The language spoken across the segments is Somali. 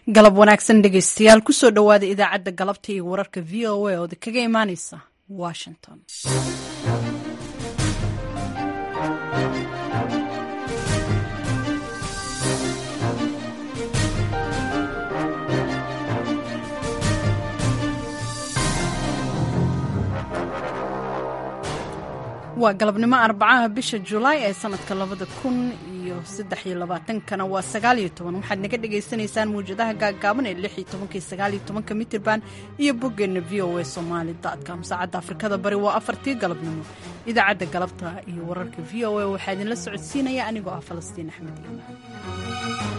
galab wanaagsan dhegaystayaal kusoo dhowaada idaacadda galabta iyo wararka v o a ooda kaga imaaneysa washington waa galabnimo arbacaha bisha julaay ee sanadka labada kun iyo saddex iyo labaatankana waa sagaaliyo toban waxaad naga dhagaysanaysaan mawjadaha gaagaaban ee lix iyo tobanka iyo sagaaliyo tobanka mitirban iyo boggeenna v o a somaali com saacadda afrikada bari waa afartii galabnimo idaacadda galabta iyo wararka v o a waxaa idinla socodsiinaya anigoo ah falastiin axmed iimaan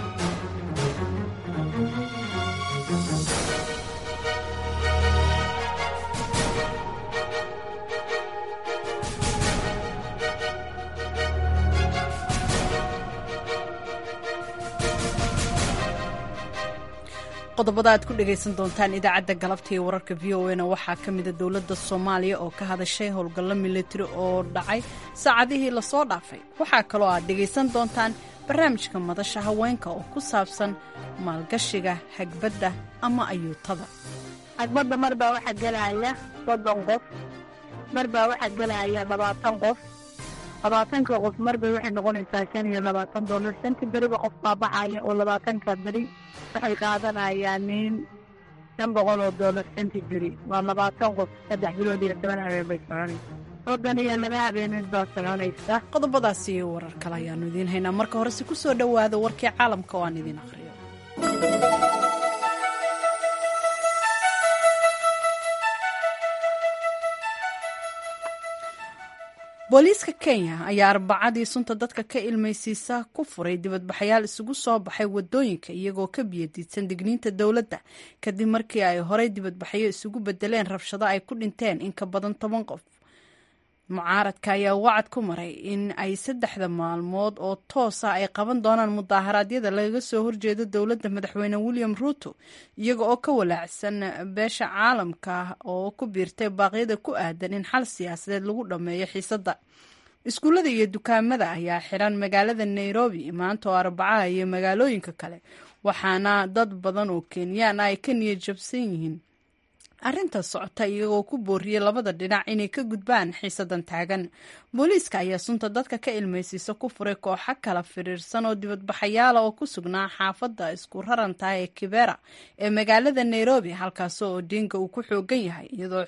qodobada aad ku dhagaysan doontaan idaacadda galabta iyo wararka v o na waxaa ka mida dowladda soomaaliya oo ka hadashay howlgallo militari oo dhacay saacadihii lasoo dhaafay waxaa kaloo aad dhagaysan doontaan barnaamijka madasha haweenka oo ku saabsan maalgashiga hagbadda ama ayuutada hagbadda mar baa waxaa gelaya soddon qof mar baa waxaa gelaya labaatan qof labaatanka qof marbay waxay noqonaysaa shan iyo labaatan dollar shanti beriba qof baa baxaya oo labaatanka beri waxay qaadanayaan nin shan boqol oo dollar shanti beri waa labaatan qof saddex bilood iyo toban habeen bay soconaysa soddon iyo laba habeeneed baa soconaysa qodobadaas iyo warar kale ayaanu idiin haynaa marka horese ku soo dhowaada warkii caalamka oo aan idiin aqhriyo booliiska kenya ayaa arbacadii sunta dadka ka ilmaysiisa ku furay dibadbaxayaal isugu soo baxay wadooyinka iyagoo ka biyadiidsan digniinta dowladda kadib markii ay horey dibadbaxyo isugu bedeleen rabshado ay ku dhinteen in ka badan toban qof mucaaradka ayaa wacad ku maray in ay saddexda maalmood oo toosa ay qaban doonaan mudaaharaadyada lagaga soo horjeedo dowladda madaxweyne william ruuto iyaga oo ka walaacsan beesha caalamka oo ku biirtay baaqyada ku aadan in xal siyaasadeed lagu dhammeeyo xiisadda iskuullada iyo dukaamada ayaa xiran magaalada nairobi maanta oo arbacaha iyo magaalooyinka kale waxaana dad badan oo kenyaan ay ka niyad jabsan yihiin arrinta socota iyagoo ku booriyey labada dhinac inay ka gudbaan xiisadan taagan booliiska ayaa sunta dadka ka ilmaysiisa ku furay kooxo kala firiirsan oo dibadbaxayaala oo ku sugnaa xaafadda isku rarantaha ee kibera ee magaalada nairobi halkaasoo odinga uu ku xoogan yahay iyadoo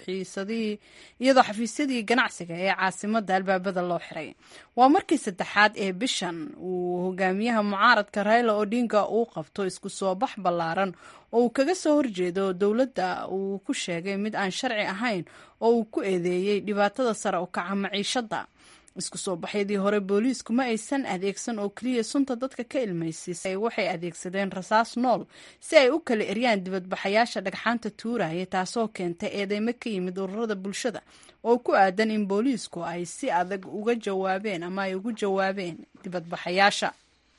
xafiisyadii ganacsiga ee caasimada albaabada loo xiray waa markii saddexaad ee bishan uu hogaamiyaha mucaaradka raila odinga uu qabto isku soo bax ballaaran oo uu kaga soo horjeedo dowladda uu ku sheegay mid aan sharci ahayn oo uu ku eedeeyey dhibaatada sare u kaca maciishadda isku soo baxyadii hore booliisku ma aysan adeegsan oo keliya sunta dadka ka ilmaysiisay waxay adeegsadeen rasaas nool si ay u kala eryaan dibadbaxayaasha dhagxaanta tuuraya taasoo keentay eedeymo ka yimid ururada bulshada oo ku aadan in booliisku ay si adag uga jawaabeen ama ay ugu jawaabeen dibadbaxayaasha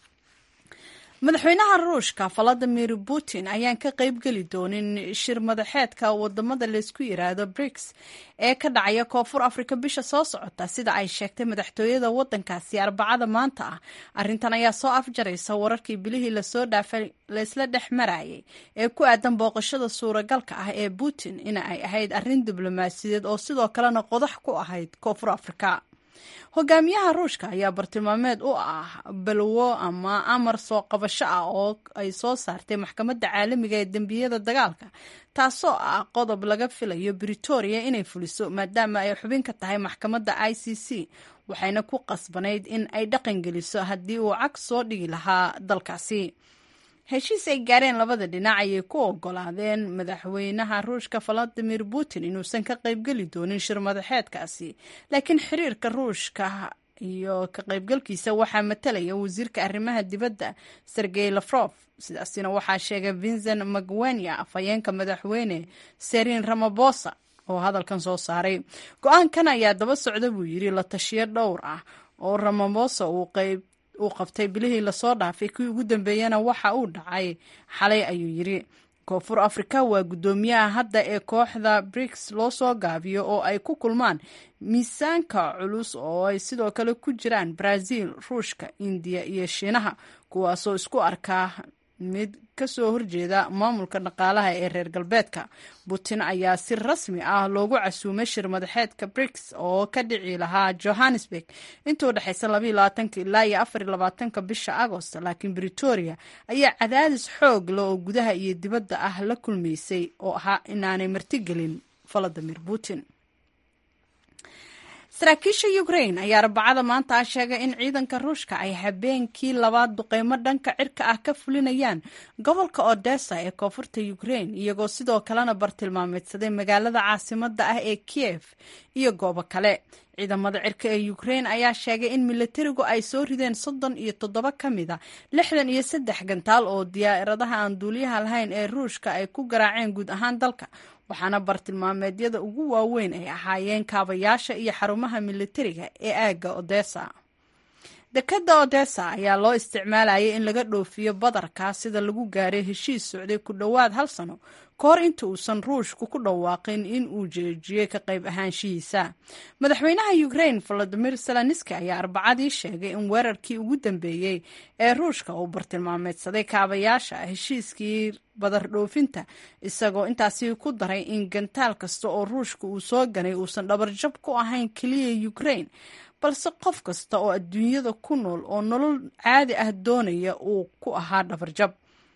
madaxweynaha ruushka valadimir putin ayaan ka qaybgeli doonin shir madaxeedka wadamada laysku yiraahdo briks ee ka dhacaya koonfur afrika bisha soo socota sida ay sheegtay madaxtooyada wadankaasi arbacada maanta ah arintan ayaa soo afjaraysa wararkii bilihii lasoo dhaafay laysla dhex marayay ee ku aadan booqashada suuragalka ah ee putin in ay ahayd arrin diblomaasiyadeed oo sidoo kalena qodax ku ahayd koonfur afrika hogaamiyaha ruushka ayaa bartilmaameed u ah balwo ama amar soo qabasho ah oo ay soo saartay maxkamadda caalamiga ee dembiyada dagaalka taasoo ah qodob laga filayo britoria inay fuliso maadaama ay xubin ka tahay maxkamadda i c c waxayna ku qasbanayd in ay dhaqangeliso haddii uu cag soo dhigi lahaa dalkaasi heshiis ay gaareen labada dhinac ayay ku ogolaadeen madaxweynaha ruushka valadimir putin inuusan ka qaybgeli doonin shir madaxeedkaasi laakiin xiriirka ruushka iyo ka qaybgalkiisa waxaa matalaya wasiirka arrimaha dibadda sergey lafrof sidaasina waxaa sheegay vincent magwenya afhayeenka madaxweyne serin ramabosa oo hadalkan soo saaray go-aankan ayaa daba socda buu yidhi la tashiyo dhowr ah oo ramabosa uu qayb uu qabtay bilihii lasoo dhaafay kii ugu dambeeyana waxa uu dhacay xalay ayuu yidhi koonfur afrika waa guddoomiyaha hadda ee kooxda briks loo soo gaabiyo oo ay ku kulmaan miisaanka culus oo ay sidoo kale ku jiraan brazil ruushka indiya iyo shiinaha kuwaasoo isku arkaa mid kasoo horjeeda maamulka dhaqaalaha ee reer galbeedka putin ayaa si rasmi ah loogu casuumay shir madaxeedka briks oo ka dhici lahaa johannesburg intuu dhexaysa ilaa iyo afarlabaatanka bisha agost laakiin britoria ayaa cadaadis xoog leh oo gudaha iyo dibadda ah la kulmaysay oo ahaa inaanay martigelin valadimir putin saraakiisha ukrain ayaa arbacada maanta ah sheegay in ciidanka ruushka ay habeenkii labaad duqeymo dhanka cirka ah ka fulinayaan gobolka odessa ee koonfurta ukrain iyagoo sidoo kalena bartilmaameedsaday magaalada caasimada ah ee kiev iyo goobo kale ciidamada cirka ee ukrain ayaa sheegay in milatarigu ay soo rideen soddon iyo toddoba ka mid a lixdan iyo saddex gantaal oo diyaaradaha aan duuliyaha lahayn ee ruushka ay ku garaaceen guud ahaan dalka waxaana bartilmaameedyada ugu waaweyn ay ahaayeen kaabayaasha iyo xarumaha militariga ee aagga odessa dekadda odessa ayaa loo isticmaalayay in laga dhoofiyo badarka sida lagu gaaray heshiis socday ku dhowaad hal sano ka hor inta uusan ruushku ku dhawaaqin in uu jeejiyey ka qayb ahaanshihiisa madaxweynaha ukrain volodimir zelenski ayaa arbacadii sheegay in weerarkii ugu dambeeyey ee ruushka uu bartilmaameedsaday kaabayaasha heshiiskii badar dhoofinta isagoo intaasi ku daray in gantaal kasta oo ruushka uu soo ganay uusan dhabarjab ku ahayn keliya ukrain balse qof kasta oo adduunyada ku nool oo nolol caadi ah doonaya uu ku ahaa dhabarjab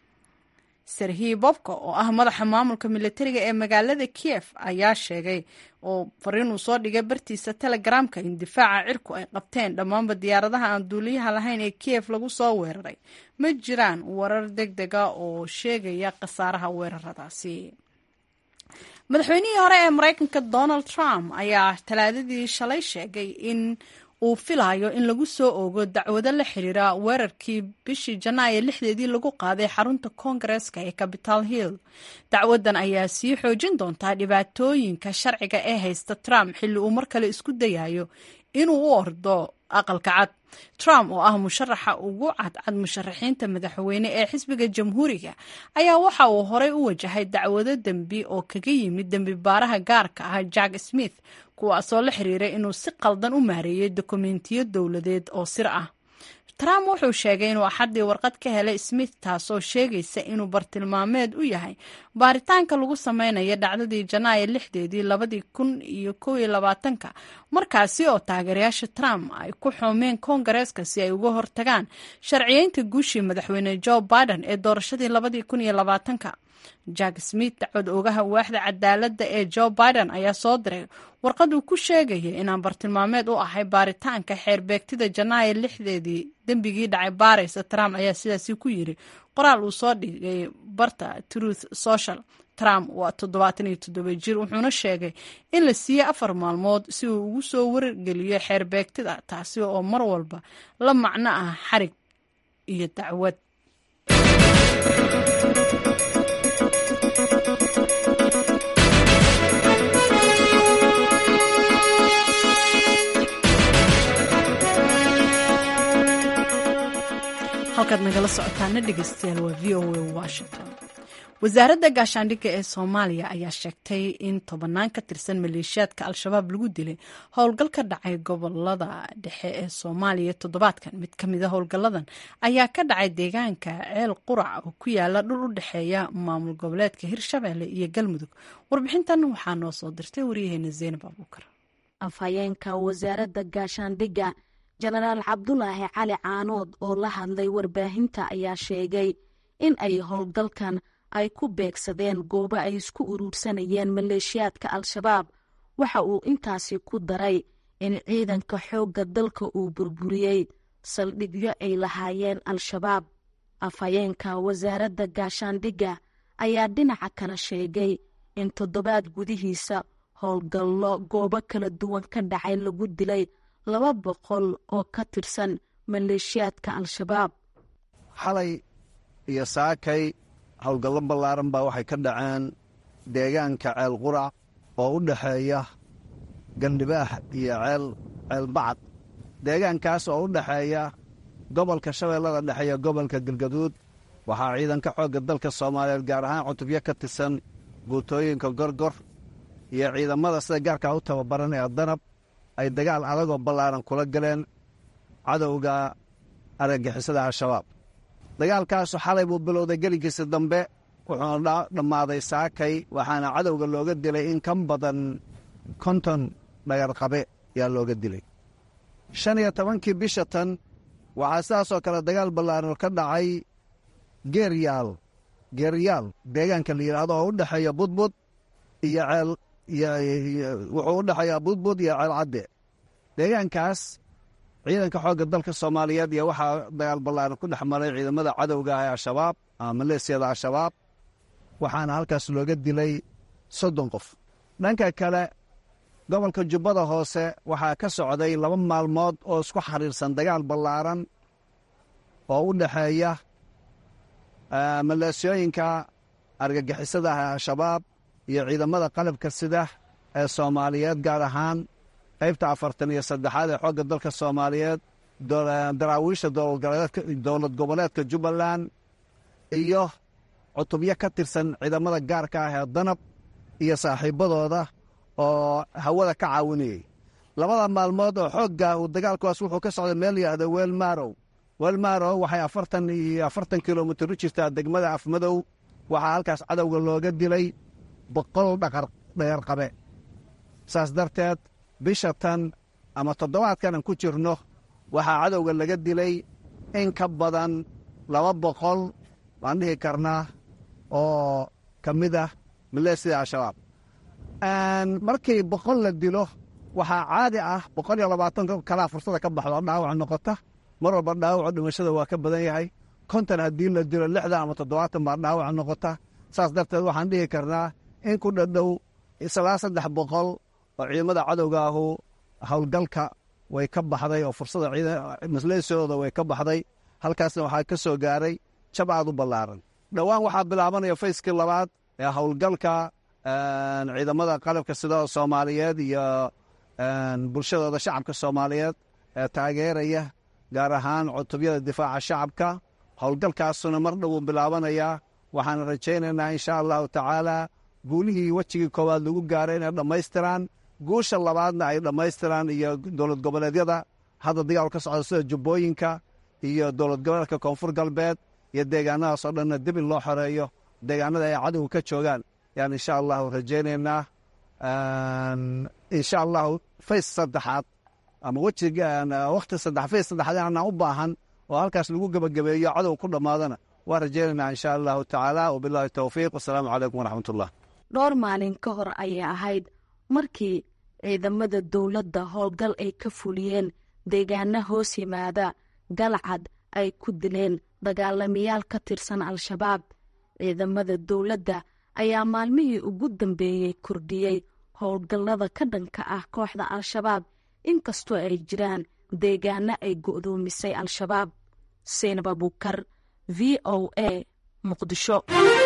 serhii bobka oo ah madaxa maamulka militariga ee magaalada kiev ayaa sheegay oo fariinuu soo dhigay bartiisa telegramka in difaaca cirku ay qabteen dhammaanba diyaaradaha aan duuliyaha lahayn ee kiev lagu soo weeraray ma jiraan warar deg dega oo sheegaya khasaaraha weeraradaasi madaxweynihii hore ee maraykanka donald trump ayaa talaadadii shalay sheegay in uu filayo in lagu soo ogo dacwado la xiriira weerarkii bishii janaayo lixdeedii lagu qaaday xarunta koongareeska ee capital hill dacwadan ayaa sii xoojin doontaa dhibaatooyinka sharciga ee haysta trump xilli uu mar kale isku dayayo inuu u ordo aqalka cad trump oo ah musharaxa ugu cadcad musharaxiinta madaxweyne ee xisbiga jamhuuriga ayaa waxa uu horey u wajahay dacwado dembi oo kaga yimid dembi baaraha gaarka ah jack smith kuwaasoo la xiriiray inuu si qaldan u maareeyey dokumentiyo dowladeed oo sir ah trump wuxuu sheegay inuu axaddii warqad ka helay smith taasoo sheegaysa inuu bartilmaameed u yahay baaritaanka lagu sameynayo dhacdadii janaayo lixdeedii labadii kun iyo kow iyo labaatanka markaasi oo taageerayaasha trump ay ku xoomeen koongareeska si ay uga hortagaan sharciyeynta guushii madaxweyne joe biden ee doorashadii labadii kun iyo labaatanka jack smith dacwad ogaha waaxda cadaaladda ee joe biden ayaa soo diray warqad uu ku sheegayay inaan bartilmaameed u ahay baaritaanka xeerbeegtida janaayo lixdeedii dembigii dhacay baaraysa trump ayaa sidaasi ku yiri qoraal uu soo dhigay barta truth social trump waa toddobaatan iyo toddoba jir wuxuuna sheegay in la siiyey afar maalmood si uu ugu soo wargeliyo xeerbeegtida taasi oo mar walba la macno ah xarig iyo dacwad halkaad nagala socotaana dhegeystayaal waa v o a washington wasaaradda gaashaandhigga ee soomaaliya ayaa sheegtay in tobannaan ka tirsan maleeshiyaadka al-shabaab lagu dilay howlgal ka dhacay gobolada dhexe ee soomaaliya toddobaadkan mid ka mid a howlgalladan ayaa ka dhacay deegaanka ceel qurac oo ku yaala dhul u dhexeeya maamul goboleedka hirshabeelle iyo galmudug warbixintan waxaa noo soo dirtay waryaheena zeynab abuukar afhayeenka wasaaradda gaashaandhigga jenaraal cabdulaahi cali caanood oo la hadlay warbaahinta ayaa sheegay in ay howlgalkan ay ku beegsadeen goobo ay isku uruursanayeen maleeshiyaadka al-shabaab waxa uu intaasi ku daray in ciidanka xoogga dalka uu burburiyey saldhigyo ay lahaayeen al-shabaab afhayeenka wasaaradda gaashaandhigga ayaa dhinaca kale sheegay in toddobaad gudihiisa howlgallo goobo kala duwan ka dhacay lagu dilay laba boqol oo ka tirsan maleeshiyaadka al-shabaab xalay iyo saakay howlgallo ballaaran baa waxay ka dhaceen deegaanka ceel qurac oo u dhexeeya gandhibaax iyo ceel ceel bacad deegaankaas oo u dhexeeya gobolka shabeellada dhexe iyo gobolka galgaduud waxaa ciidanka xoogga dalka soomaaliyeed gaar ahaan cutubyo ka tirsan guutooyinka gorgor iyo ciidamada sida gaarkaa u tababaran ee danab ay dagaal adagoo ballaaran kula galeen cadowga argagixisada al-shabaab dagaalkaasu xalay buu bilowday gelinkiisa dambe wuxuuna dhammaaday saakay waxaana cadowga looga dilay in ka badan konton dhagarqabe yaa looga dilay shan iyo tobankii bisha tan waxaa sidaasoo kale dagaal ballaaran ka dhacay geeryaal geeryaal deegaanka la yidhaahdo oo u dhexeeya budbud iyo ceel wuxuu u dhexeeyaa budbud iyo ceel cadde deegaankaas ciidanka xoogga dalka soomaaliyeed iyo waxaa dagaal ballaaran ku dhex maray ciidamada cadowga ah ee al-shabaab ama maleesiyada al-shabaab waxaana halkaas looga dilay soddon qof dhanka kale gobolka jubbada hoose waxaa ka socday laba maalmood oo isku xariirsan dagaal ballaaran oo u dhexeeya maleesiyooyinka argagixisada ah ee al-shabaab iyo ciidamada qalabka sida ee soomaaliyeed gaar ahaan qaybta afartan iyo saddexaad ee xoogga dalka soomaaliyeed daraawiisha dowlad goboleedka jubbaland iyo cutubyo ka tirsan ciidamada gaarka ah ee danab iyo saaxiibadooda oo hawada ka caawinayey labada maalmood oo xoogga uu dagaalkuwaas wuxuu ka socday meel yidhaahdo weelmarow weelmarow waxay afartan iyo afartan kilomitir u jirtaa degmada afmadow waxaa halkaas cadowga looga dilay boqol dhagarqabe saas darteed bisha tan ama toddobaadkan aan ku jirno waxaa cadowga laga dilay in ka badan laba boqol baan dhihi karnaa oo ka mid ah maleesida al-shabaab markii boqol la dilo waxaa caadi ah boqol iyo labaatan kalaa fursada ka baxdo dhaawac noqota mar walba dhaawaco dhimashada waa ka badan yahay konton haddii la dilo lixdan ama toddobaatan baa dhaawac noqota saas darteed waxaan dhihi karnaa in ku dhadhow islaa saddex boqol oo ciidamada cadowga ahu howlgalka way ka baxday oo fursada masleesidooda way ka baxday halkaasna waxaa ka soo gaaray jab aad u ballaaran dhowaan waxaa bilaabanaya fayskii labaad ee howlgalka ciidamada qalabka sida soomaaliyeed iyo bulshadooda shacabka soomaaliyeed ee taageeraya gaar ahaan cutubyada difaaca shacabka howlgalkaasuna mar dhowuu bilaabanayaa waxaan rajaynaynaa insha allahu tacaala guulihii wejigii koowaad lagu gaaray inay dhammaystiraan guusha labaadna ay dhammaystiraan iyo dowlad goboleedyada hadda dagaal ka socda sida jubbooyinka iyo dowlad goboleedka koonfur galbeed iyo deegaanadaas oo dhanna dib in loo xoreeyo deegaanada ay cadowga ka joogaan yaan insha allahu rajaynaynaa insha allahu fays saddexaad ama wejiga wakhti saddex fays saddexaad aanaan u baahan oo halkaas lagu gebagabeeyo cadow ku dhammaadana waa rajaynaynaa insha allahu tacaala wabillahi towfiiq wasalaamu calaykum waraxmatullah dhowr maalin ka hor ayay ahayd markii ciidamada dowladda howlgal ay ka fuliyeen deegaana hoos yimaada galcad ay ku dileen dagaalamayaal ka tirsan al-shabaab ciidamada dowladda ayaa maalmihii ugu dambeeyey kordhiyey howlgallada ka dhanka ah kooxda al-shabaab inkastoo ay jiraan deegaano ay go'doomisay al-shabaab seenab abuukar v o a muqdisho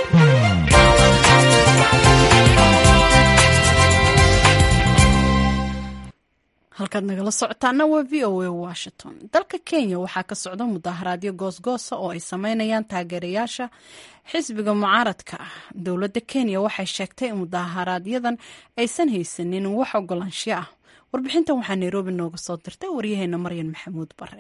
halkaad nagala socotaana waa v o a washington dalka kenya waxaa ka socda mudaaharaadyo goosgoosa oo ay sameynayaan taageerayaasha xisbiga mucaaradka ah dowladda kenya waxay sheegtay in mudaaharaaadyadan aysan haysanin wax ogolaansho ah warbixintan waxaa nairobi nooga soo dirtay waryaheena maryan maxamuud bare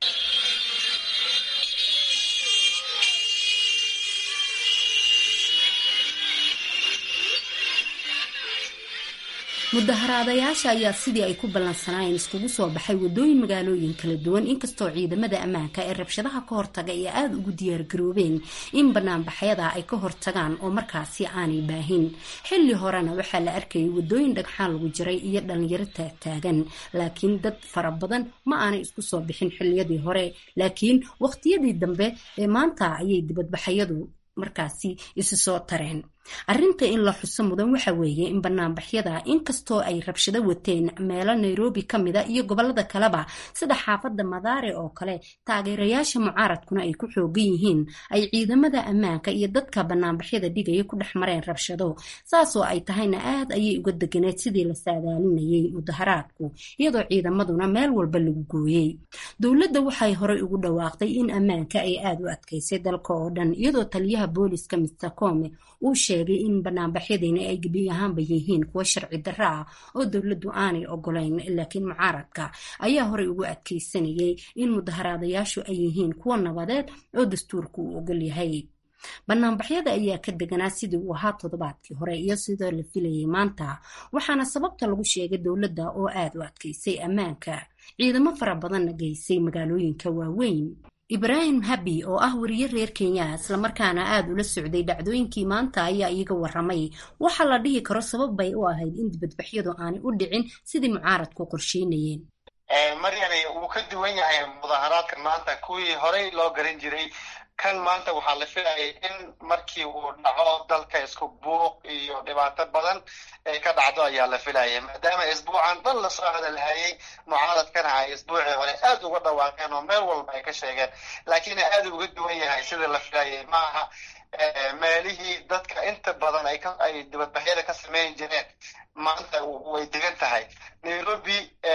mudaharaadayaasha ayaa sidii ay ku ballansanaayeen iskugu soo baxay wadooyin magaalooyin kala duwan inkastoo ciidamada ammaanka ee rabshadaha ka hortaga ay aada ugu diyaargaroobeen in banaanbaxyada ay ka hortagaan oo markaasi aanay baahin xilli horena waxaa la arkayay wadooyin dhagxaan lagu jiray iyo dhalinyaro taagtaagan laakiin dad fara badan ma aanay isku soo bixin xilliyadii hore laakiin waqtiyadii dambe ee maanta ayay dibadbaxyadu markaasi isu soo tareen arrinta in la xuso mudan waxa weeye in banaanbaxyada inkastoo ay rabshado wateen meelo nairobi ka mida iyo gobolada kaleba sida xaafadda madaare oo kale taageerayaasha mucaaradkuna ay ku xoogan yihiin ay ciidamada ammaanka iyo dadka banaanbaxyada dhigaya ku dhex mareen rabshado saasoo ay tahayna aad ayay uga deganeed sidii la saadaalinayay mudaharaadku iyadoo ciidamaduna meel walba lagu gooyey dowladda waxay horey ugu dhawaaqday in ammaanka ay aada u adkaysay dalka oo dhan iyadoo taliyaha booliska mister come uu sheegay sheegay in banaanbaxyadiina ay gebi ahaanba yihiin kuwo sharci darro ah oo dowladdu aanay ogolayn laakiin mucaaradka ayaa horey ugu adkeysanayay in mudaharaadayaashu ay yihiin kuwo nabadeed oo dastuurku uu ogol yahay banaanbaxyada ayaa ka deganaa sidii uu ahaa toddobaadkii hore iyo sidoo la filayay maanta waxaana sababta lagu sheegay dowladda oo aad u adkaysay ammaanka ciidamo fara badanna geysay magaalooyinka waaweyn ibraahim habi oo ah wariye reer kenya islamarkaana aada ula socday dhacdooyinkii maanta ayaa iiga waramay waxaa la dhihi karo sabab bay u ahayd in dibadbaxyadu aanay u dhicin sidii mucaaradku qorsheynayeen maryane wuu ka duwan yahay mudaharaadka maanta kuwii horey loo garan jiray kan maanta waxaa la filayay in markii uu dhaco dalka isku buuq iyo dhibaato badan ay ka dhacdo ayaa la filayay maadaama isbuucan dhan lasoo hadalhayay mucaaradkana ay isbuucii hore aad uga dhawaaqeen oo meel walba ay ka sheegeen laakiin aad uga duwan yahay sida la filayay maaha meelihii dadka inta badan ay dibadbaxyada ka samayn jireen maanta way degan tahay nairobi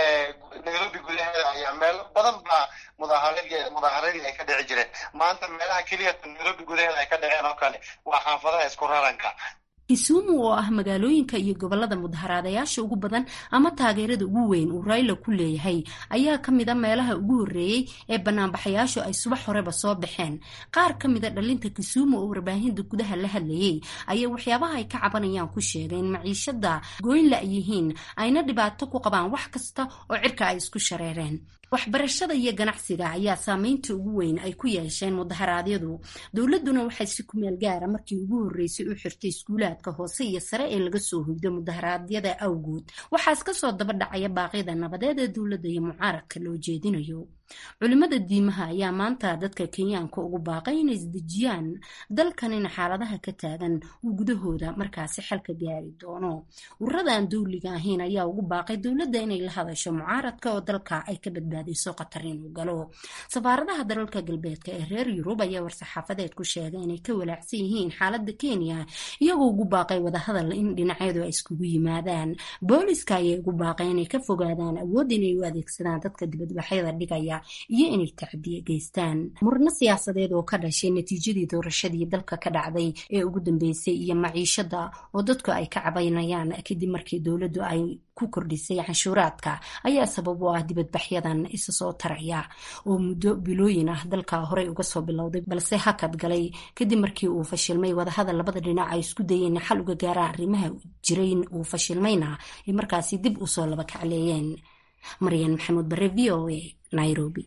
nairobi gudaheeda ayaa meelo badan baa mudaaharadii mudaaharadii ay ka dhici jireen maanta meelaha keliya nairobi gudaheeda ay ka dhaceen oo kale waa xaafadaha isku raranka kisumu oo ah magaalooyinka iyo gobolada mudaharaadayaasha ugu badan ama taageerada ugu weyn uu rayla ku leeyahay ayaa ka mid a meelaha ugu horreeyey ee banaanbaxayaashu ay subax horeba soo baxeen qaar ka mida dhalinta kisumu oo warbaahinta gudaha la hadlayay ayaa waxyaabaha ay ka cabanayaan ku sheegay in maciishada gooyn la yihiin ayna dhibaato ku qabaan wax kasta oo cirka ay isku shareereen waxbarashada iyo ganacsiga ayaa saameynta ugu weyn ay ku yeesheen mudaharaadyadu dowladuna waxay si kumeel gaara markii ugu horreysay u xirtay iskuulaadka hoose iyo sare ee laga soo hoydo mudaharaadyada awgood waxaas kasoo daba dhacaya baaqyada nabadeed ee dowladda iyo mucaaradka loo jeedinayo culimada diimaha ayaa maanta dadka kenyaanka ugu baaqay inay isdejiyaan dalkanina xaaladaha ka taagan uu gudahooda markaasi xalka gaari doono ururadan dowliga ahayn ayaa ugu baaqay dowladda inay la hadasho mucaaradka oo dalka ay ka badbaadayso qatar inuu galo safaaradaha dalalka galbeedka ee reer yurub ayaa war-saxaafadeed ku sheegay inay ka walaacsan yihiin xaalada kenya iyagoo ugu baaqay wadahadal in dhinacyadu ay iskugu yimaadaan booliska ayay ugu baaqay inay ka fogaadaan awood inay u adeegsadaan dadka dibadbaxyada dhigaya iyo inay tacdiye geystaan murno siyaasadeed oo ka dhashay natiijadii doorashadii dalka ka dhacday ee ugu dambeysay iyo maciishada oo dadku ay ka cabaynayaan kadib markii dowladdu ay ku kordhisay canshuuraadka ayaa sabab u ah dibadbaxyadan isa soo taraya oo muddo bilooyin ah dalka horey uga soo bilowday balse hakad galay kadib markii uu fashilmay wadahadal labada dhinac ay isku dayeen xal uga gaaraan arrimaha jirayn uu fashilmayna ay markaasi dib usoo laba kacleeyeen maryan maxamuud bare v o a nairobi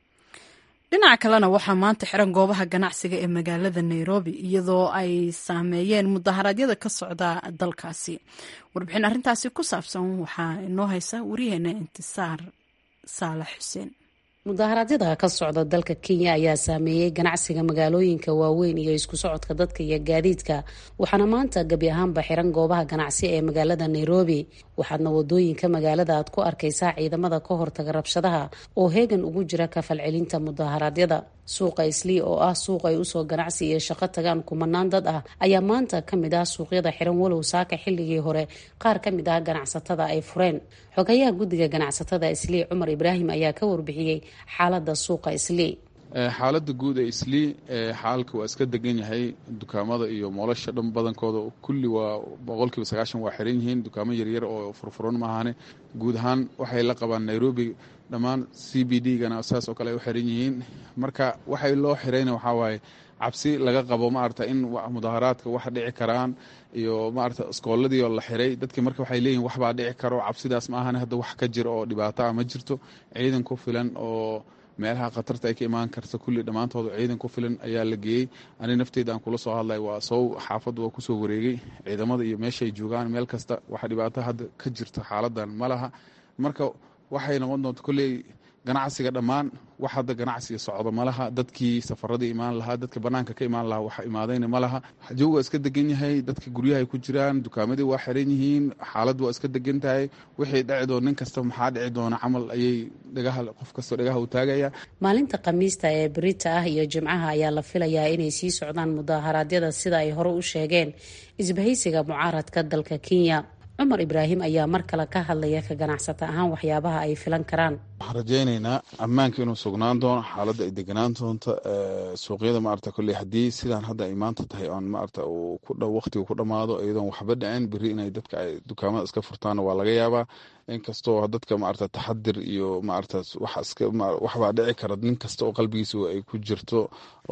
dhinaca kalena waxaa maanta xiran goobaha ganacsiga ee magaalada nairobi iyadoo ay saameeyeen mudaharaadyada ka socda dalkaasi warbixin arrintaasi ku saabsan waxaa inoo haysa wariyaheena intisaar saalax xuseen mudaharaadyada ka socda dalka kenya ayaa saameeyey ganacsiga magaalooyinka waaweyn iyo isku socodka dadka iyo gaadiidka waxaana maanta gebi ahaanba xiran goobaha ganacsi ee magaalada nairobi waxaadna wadooyinka magaalada aad ku arkaysaa ciidamada ka hortaga rabshadaha oo heegan ugu jira kafalcelinta mudaharaadyada suuqa islii oo ah suuq ay usoo ganacsi iyo shaqo tagaan kumanaan dad ah ayaa maanta ka mid ah suuqyada xiran walow saaka xilligii hore qaar ka mid ah ganacsatada ay fureen xogayaha guddiga ganacsatada islii cumar ibraahim ayaa ka warbixiyey xaalada suuqa islii xaaladda guud ee islii xaalka waa iska degan yahay dukaamada iyo moolasha dhan badankooda kulli waa boqolkiiba sagaashan waa xiran yihiin dukaamo yaryar oo furfuran maahane guud ahaan waxay la qabaan nairobi dhammaan c b d gana saas oo kale ay u xiran yihiin marka waxay loo xirayna waxaa waaye cabsi laga qabo maarata in mudaharaadka wax dhici karaan iyo maarata iskooladii oo la xiray dadki marka waxay leeyihin waxbaa dhici karo cabsidaas ma ahane hadda wax ka jira oo dhibaato ah ma jirto ciidan ku filan oo meelaha khatarta ay ka imaan karta kulli dhammaantooda ciidan ku filan ayaa la geeyey ani nafteyda aan kula soo hadlay waa sow xaafadda waa kusoo wareegay ciidamada iyo meeshaay joogaan meel kasta waxa dhibaato hadda ka jirta xaaladan ma laha marka waxay noqon doonta kolley ganacsiga dhammaan wax hadda ganacsiga socdo ma laha dadkii safaradii imaan lahaa dadka banaanka ka imaan lahaa waxa imaadayna ma laha joog waa iska degan yahay dadka guryahay ku jiraan dukaamadii waa xiran yihiin xaalad waa iska degan tahay wixii dhici doon nin kasta maxaa dhici doona camal ayay dhagaha qof kastoo dhagaha u taagaya maalinta khamiista ee berita ah iyo jimcaha ayaa la filayaa inay sii socdaan mudaharaadyada sida ay hore u sheegeen isbahaysiga mucaaradka dalka kenya cumar ibraahim ayaa mar kale ka hadlaya ka ganacsata ahaan waxyaabaha ay filan karaan waxaan rajaynaynaa ammaanka inuu sugnaan doono xaaladda ay deganaan doonto suuqyada maarata kolley haddii sidaan hadda ay maanta tahay oon maarata uu ku dhow waqtigu ku dhammaado iyadoon waxba dhicin beri inay dadka ay dukaamada iska furtaanna waa laga yaabaa inkastoo dadka maarata taxadir iyo maarata waxbaa dhici kara nin kasta oo qalbigiisa ay ku jirto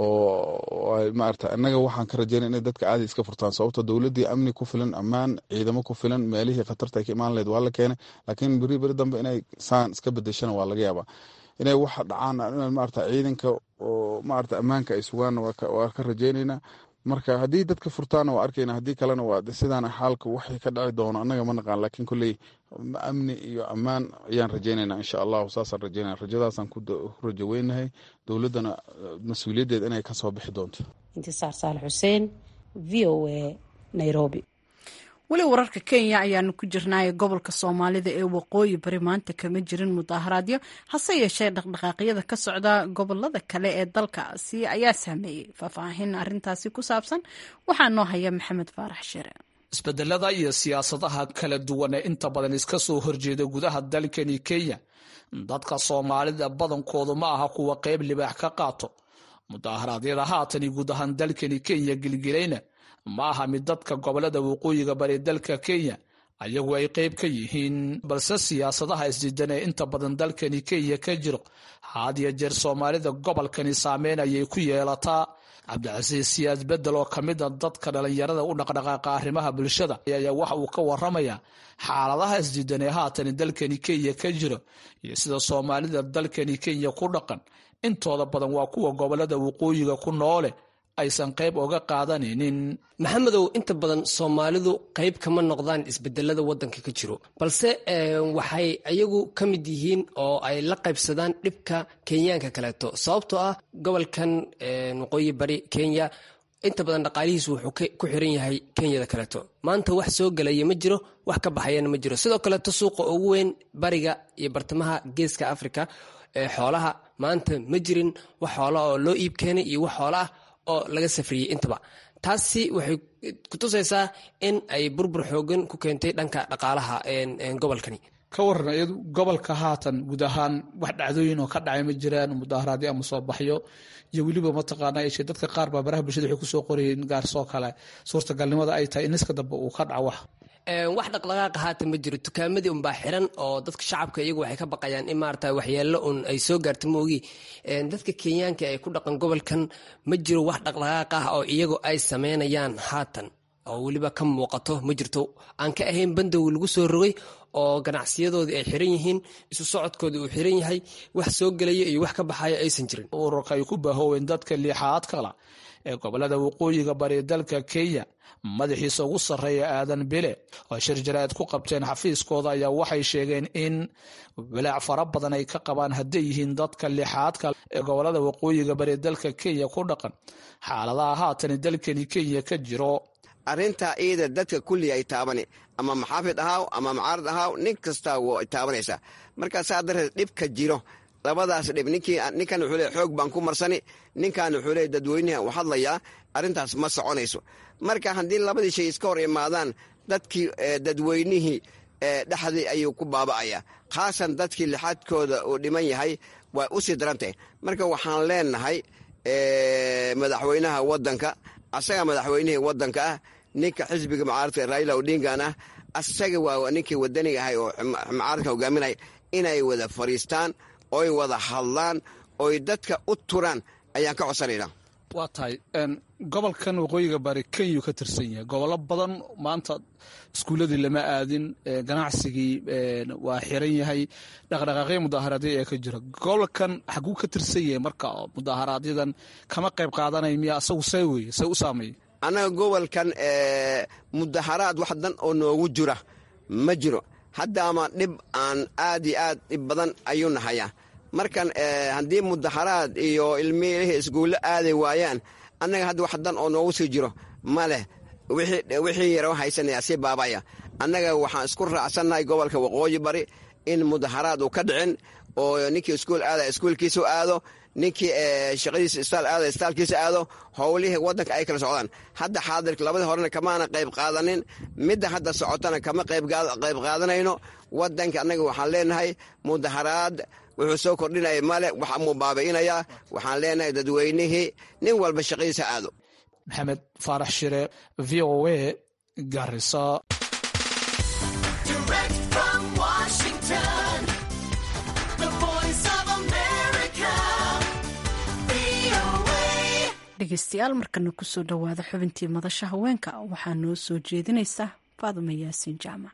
oo maarata innaga waxaan ka rajaynaya inay dadka caadi iska furtaan sababto dowladdii amni ku filan ammaan ciidamo ku filan meelihii khatarta ay ka imaan lahayd waa la keenay laakiin beri beri dambe inay saan iska bedeshana waa laga yaabaa inay waxa dhacaan maarata ciidanka oo maarata ammaanka ay sugaanna waa ka rajaynaynaa marka haddii dadka furtaana waa arkayna haddii kalena waa sidaana xaalka waxay ka dhaci doono annaga ma naqaan laakiin kolley amni iyo ammaan ayaan rajaynaynaa insha allahu saasaan rajaynaya rajadaasaan ku rajo weynahay dowladdana mas-uuliyaddeed inay ka soo bixi doonto intisaar saalax xuseen v o a nairobi weli wararka kenya ayaanu ku jirnaaye gobolka soomaalida ee waqooyi bari maanta kama jirin mudaaharaadyo hase yeeshee dhaqdhaqaaqyada ka socda gobolada kale ee dalkaasi ayaa saameeyey faahfaahin arintaasi ku saabsan waxaa noo haya maxamed faarax shire isbedelada iyo siyaasadaha kala duwan ee inta badan iska soo horjeeda gudaha dalkani kenya dadka soomaalida badankoodu ma aha kuwa qayb libaax ka qaato mudaharaadyada haatani guud ahaan dalkani kenya gilgilayna ma aha mid dadka gobolada waqooyiga bari dalka kenya ayagu ay qayb ka yihiin balse siyaasadaha isdidan ee inta badan dalkani kenya ka jiro had iyo jeer soomaalida gobolkani saameyn ayay ku yeelataa cabdicasiis siyaad bedel oo ka mid a dadka dhalinyarada u dhaqdhaqaaqa arrimaha bulshada ayaa waxa uu ka waramayaa xaaladaha isdidan ee haatan dalkani kenya ka jiro iyo sida soomaalida dalkani kenya ku dhaqan intooda badan waa kuwa gobolada waqooyiga ku noole aysan qayb oga qaadanaynin maxamedow inta badan soomaalidu qayb kama noqdaan isbedelada wadanka ka jiro balse waxay iyagu ka mid yihiin oo ay la qaybsadaan dhibka kenyaanka kaleeto sababtoo ah gobolkan waqooyi bari kenya inta badan dhaqaalihiisu wuxuu ku xiran yahay kenyada kaleeto maanta wax soo gelaya ma jiro wax ka baxayana ma jiro sidoo kaleeto suuqa ugu weyn bariga iyo bartamaha geeska africa xoolaha maanta ma jirin wax xoola oo loo iib keenay iyo wax xoola ah oo laga safriyey intaba taasi waxay kutusaysaa in ay burbur xoogan ku keentay dhanka dhaqaalaha gobolkani ka waran iyadu gobolka haatan guud ahaan wax dhacdooyin oo ka dhacay ma jiraan mudaaharaadyo ama soo baxyo iyo weliba mataqaana yeeshee dadka qaar baa baraha bulshada waxay kusoo qorayeen gaarsoo kale suurtagalnimada ay tahay in iska dambe uu ka dhaco wax wax dhaqdhaqaaqa haatan ma jiro dukaamadii unbaa xiran oo dadka shacabka iyagu waxay ka baqayaan in maarata waxyeelo un ay soo gaarto moogi dadka kenyaanka ay ku dhaqan gobolkan ma jiro wax dhaqdhaqaaq ah oo iyagu ay sameynayaan haatan oo weliba ka muuqato ma jirto aan ka ahayn bandow lagu soo rogay oo ganacsiyadoodii ay xiran yihiin isu socodkoodii uu xiran yahay wax soo gelaya iyo wax ka baxaya aysan jirin ururka ay ku bahooween dadka liixaad kala ee gobolada waqooyiga bari dalka kenya madaxiisa ugu sarreeya aadan bile oo shir jaraa'id ku qabteen xafiiskooda ayaa waxay sheegeen in walaac fara badan ay ka qabaan hadday yihiin dadka lixaadka ee gobolada waqooyiga bari dalka kenya ku dhaqan xaaladaha haatan dalkani kenya ka jiro arrintaa iyada dadka kulli ay taabani ama maxaafid ahaaw ama macaarad ahaaw nin kastaa way taabanaysaa markaa saa darteed dhibka jiro labadaas dhib ninkan wuxuu leey xoog baan ku marsani ninkan wuxuu leey dadweynaha u hadlayaa arrintaas ma soconayso marka haddii labadii shay iska hor imaadaan dadkii dadweynihii dhexdii ayuu ku baaba'aya khaasan dadkii lixaadkooda uu dhiman yahay waa u sii darantahay marka waxaan leenahay madaxweynaha wadanka asaga madaxweynihii wadanka ah ninka xisbiga macaaradka raila odingan ah asaga waa ninkii wadaniga ahay oo macaaradka hogaaminaya inay wada fadhiistaan oy wada hadlaan oy dadka u turaan ayaan ka codsanayna waa tahay gobolkan waqooyiga bari kenyuu ka tirsan yahay gobollo badan maanta iskuuladii lama aadin ganacsigii waa xiran yahay dhaqdhaqaaqyo mudaaharaadyo ee ka jira gobolkan xaguu ka tirsan yahay marka mudaaharaadyadan kama qayb qaadanaya miya asagu see weye see u saameeya annaga gobolkan mudaharaad wax dan oo noogu jira ma jiro hadda ama dhib aan aad iyo aad dhib badan ayuu nahayaa markan haddii mudaharaad iyo ilmihii iskuullo aaday waayaan annaga hadda wax dan oo noogu sii jiro ma leh wixii yaro haysanaya si baabaya annaga waxaan isku raacsannahay gobolka waqooyi bari in mudaharaad uu ka dhicin oo ninkii iskuul aada iskuulkiisa aado ninkii shaqadiisa istaal aada istaalkiisa aado howlihii wadanka ay kala socdaan hadda xaadirka labadii horena kamaana qayb qaadanin midda hadda socotana kama qayb qaadanayno wadanka annaga waxaan leenahay mudaharaad wuxuu soo kordhinaya male wax amuu baabi'inayaa waxaan leenahay dadweynihii nin walba shaqadiisa aado maxamed faarax shire v o a garisa dhegeystayaal markana kusoo dhowaada xubintii madasha haweenka waxaa noo soo jeedinaysa faaduma yaasiin jaamac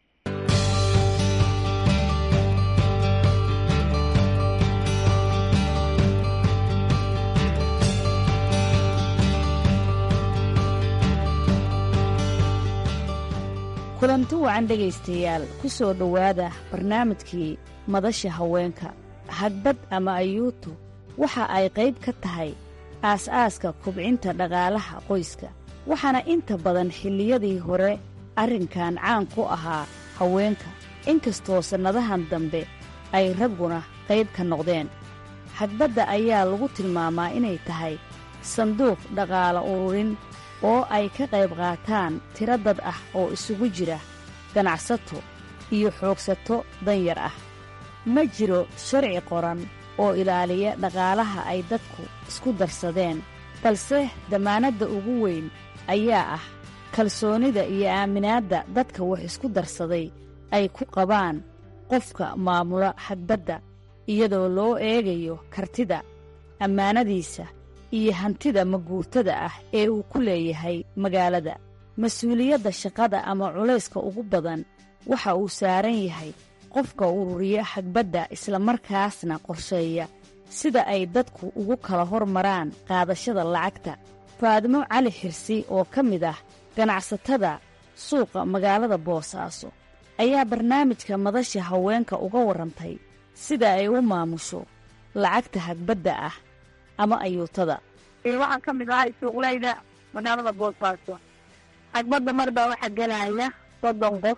kulanti wacan dhegaystayaal ku soo dhowaada barnaamijkii madasha haweenka hagbad ama ayuutu waxa ay qayb ka tahay aas-aaska kubcinta dhaqaalaha qoyska waxaana inta badan xilliyadii hore arrinkan caan ku ahaa haweenka inkastoo sannadahan dambe ay ragguna qayb ka noqdeen hagbadda ayaa lagu tilmaamaa inay tahay sanduuq dhaqaala ururin oo ay ka qayb qaataan tiro dad ah oo isugu jira ganacsato iyo xoogsato danyar ah ma jiro sharci qoran oo ilaaliya dhaqaalaha ay dadku isku darsadeen balse damaanadda ugu weyn ayaa ah kalsoonida iyo aaminaadda dadka wax isku darsaday ay ku qabaan qofka maamula hagbadda iyadoo loo eegayo kartida ammaanadiisa iyo hantida maguurtada ah ee uu ku leeyahay magaalada mas-uuliyadda shaqada ama culayska ugu badan waxa uu saaran yahay qofka ururiya hagbadda islamarkaasna qorsheeya sida ay dadku ugu kala hormaraan qaadashada lacagta faadimo cali xirsi oo ka mid ah ganacsatada suuqa magaalada boosaaso ayaa barnaamijka madasha haweenka uga warrantay sida ay u maamusho lacagta hagbadda ah ama ayuutada waxaan ka mid ahay suuqleyda magaalada boosaaso hagbadda mar baa waxaa gelaya soddon qof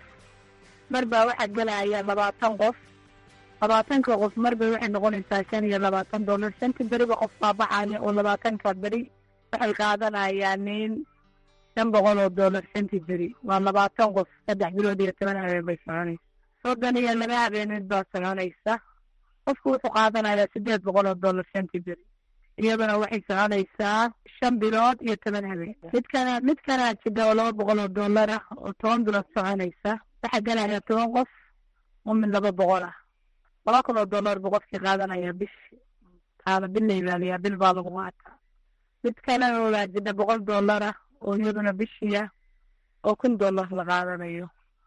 mar baa waxaa gelaya labaatan qof labaatanka qof marbay waxay noqonaysaa shan iyo labaatan dollar shantii beriba qof baa baxaya oo labaatanka beri waxay qaadanayaan nin shan boqol oo dollar shantii beri waa labaatan qof saddex bilood iyo toban habeen bay soconaysa soddon iyo laba habeeneed baa soconaysa qofku wuxuu qaadanayaa siddeed boqol oo dollar shantii beri iyaduna waxay soconaysaa shan bilood iyo toban habeen midkana midkana jidha oo laba boqol oo dollar ah oo toban bilood soconaysa waxaa gelaya toban qof oo mid laba boqol ah laba kun oo dollar buu qofkii qaadanaya bishi taana bil la ilaaliyaa bil baa lagu qaataa midkana waa jidha boqol dollar ah oo iyaduna bishiya oo kun dollar la qaadanayo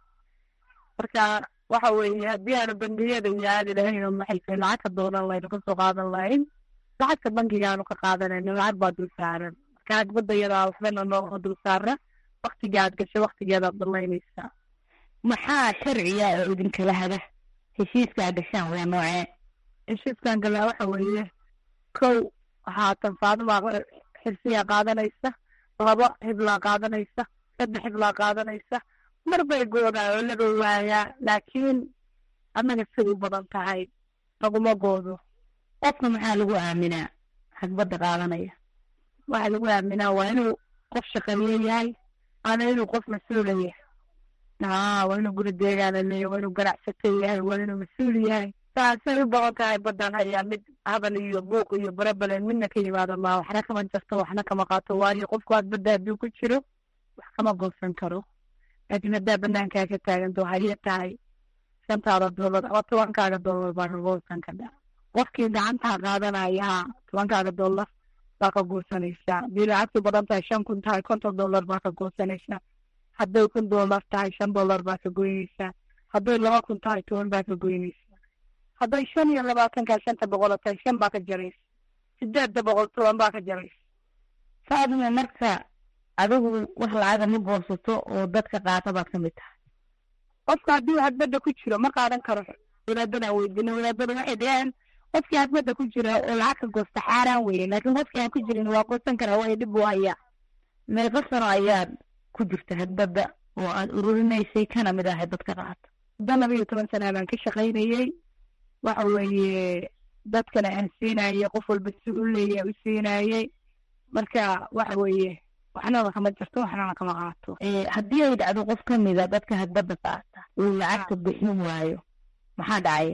marka waxa weeye haddii aanu bangiyada iyo aadi lahayn oo maxay tahay lacagka doonan laynu kasoo qaadan lahayn lacagta bankigaanu ka qaadanayno lacag baa dul saaran marka hagbadda yadaa waxbana nooga dul saara waktiga aad gashay waktigeedaad dalaynaysaa maxaa sharciya oo idinkala hada heshiiskaa gashaan waa noocee heshiiskan galaa waxa weeye kow haatan faadima xirsiyaa qaadanaysa laba hiblaa qaadanaysa saddex hiblaa qaadanaysa mar bay goodaa oo laga waayaa laakiin annaga siday u badan tahay laguma goodo qofka maxaa lagu aaminaa hagbadda qaadanaya waxaa lagu aaminaa waa inuu qof shaqeeye yahay waana inuu qof mas-uula yahay aa waa inuu guri deegaana leeyahy waa inuu ganacsato yahay waa inuu mas-uul yahay saasay u badan tahay badan hayaa mid habal iyo buuq iyo barabalen midna ka yimaado maa waxna kama jarto waxna kama qaato waayo qofku hagbadda hadduu ku jiro wax kama goosan karo laakiin haddaa banaankaa ka taaganto waxay ya tahay shantaada dollar ama tobankaaga dollar baa ka goosan kadhaa qofkii gacantaa qaadanaya tobankaaga dollar baa ka goosanaysaa hadii lacagtu badan tahay shan kun tahay konton dollar baa ka goosanaysaa hadday kun dollar tahay shan dollar baa ka goynaysaa hadday laba kun tahay toban baa ka goynaysaa hadday shan iyo labaatankaa shanta boqolo tahay shan baa ka jaraysa sideedda boqol toban baa ka jaraysa faadima marka adigu wax lacaga ma goosato oo dadka qaata baad ka mid tahay qofka haddii hagbadda ku jiro ma qaadan karo wadaadana weydiina wadaadada waxay dhaheen qofkii hagbadda ku jira oo lacag ka goosta xaaraan weye laakiin qofkii aan ku jirin waa goosan karaa waayo dhib u hayaa meeqa sano ayaad ku jirta hagbadda oo aad ururinaysay kana mid ahay dadka qaata muddo laba iyo toban sana baan ka shaqaynayey waxa weeye dadkana aan siinayey qof walba si u leeya u siinayey marka waxa weeye waxnana kama jirto waxnana kama qaato haddii ay dhacdo qof ka mida dadka hagbadda qaata uu lacagta bixin waayo maxaa dhacaya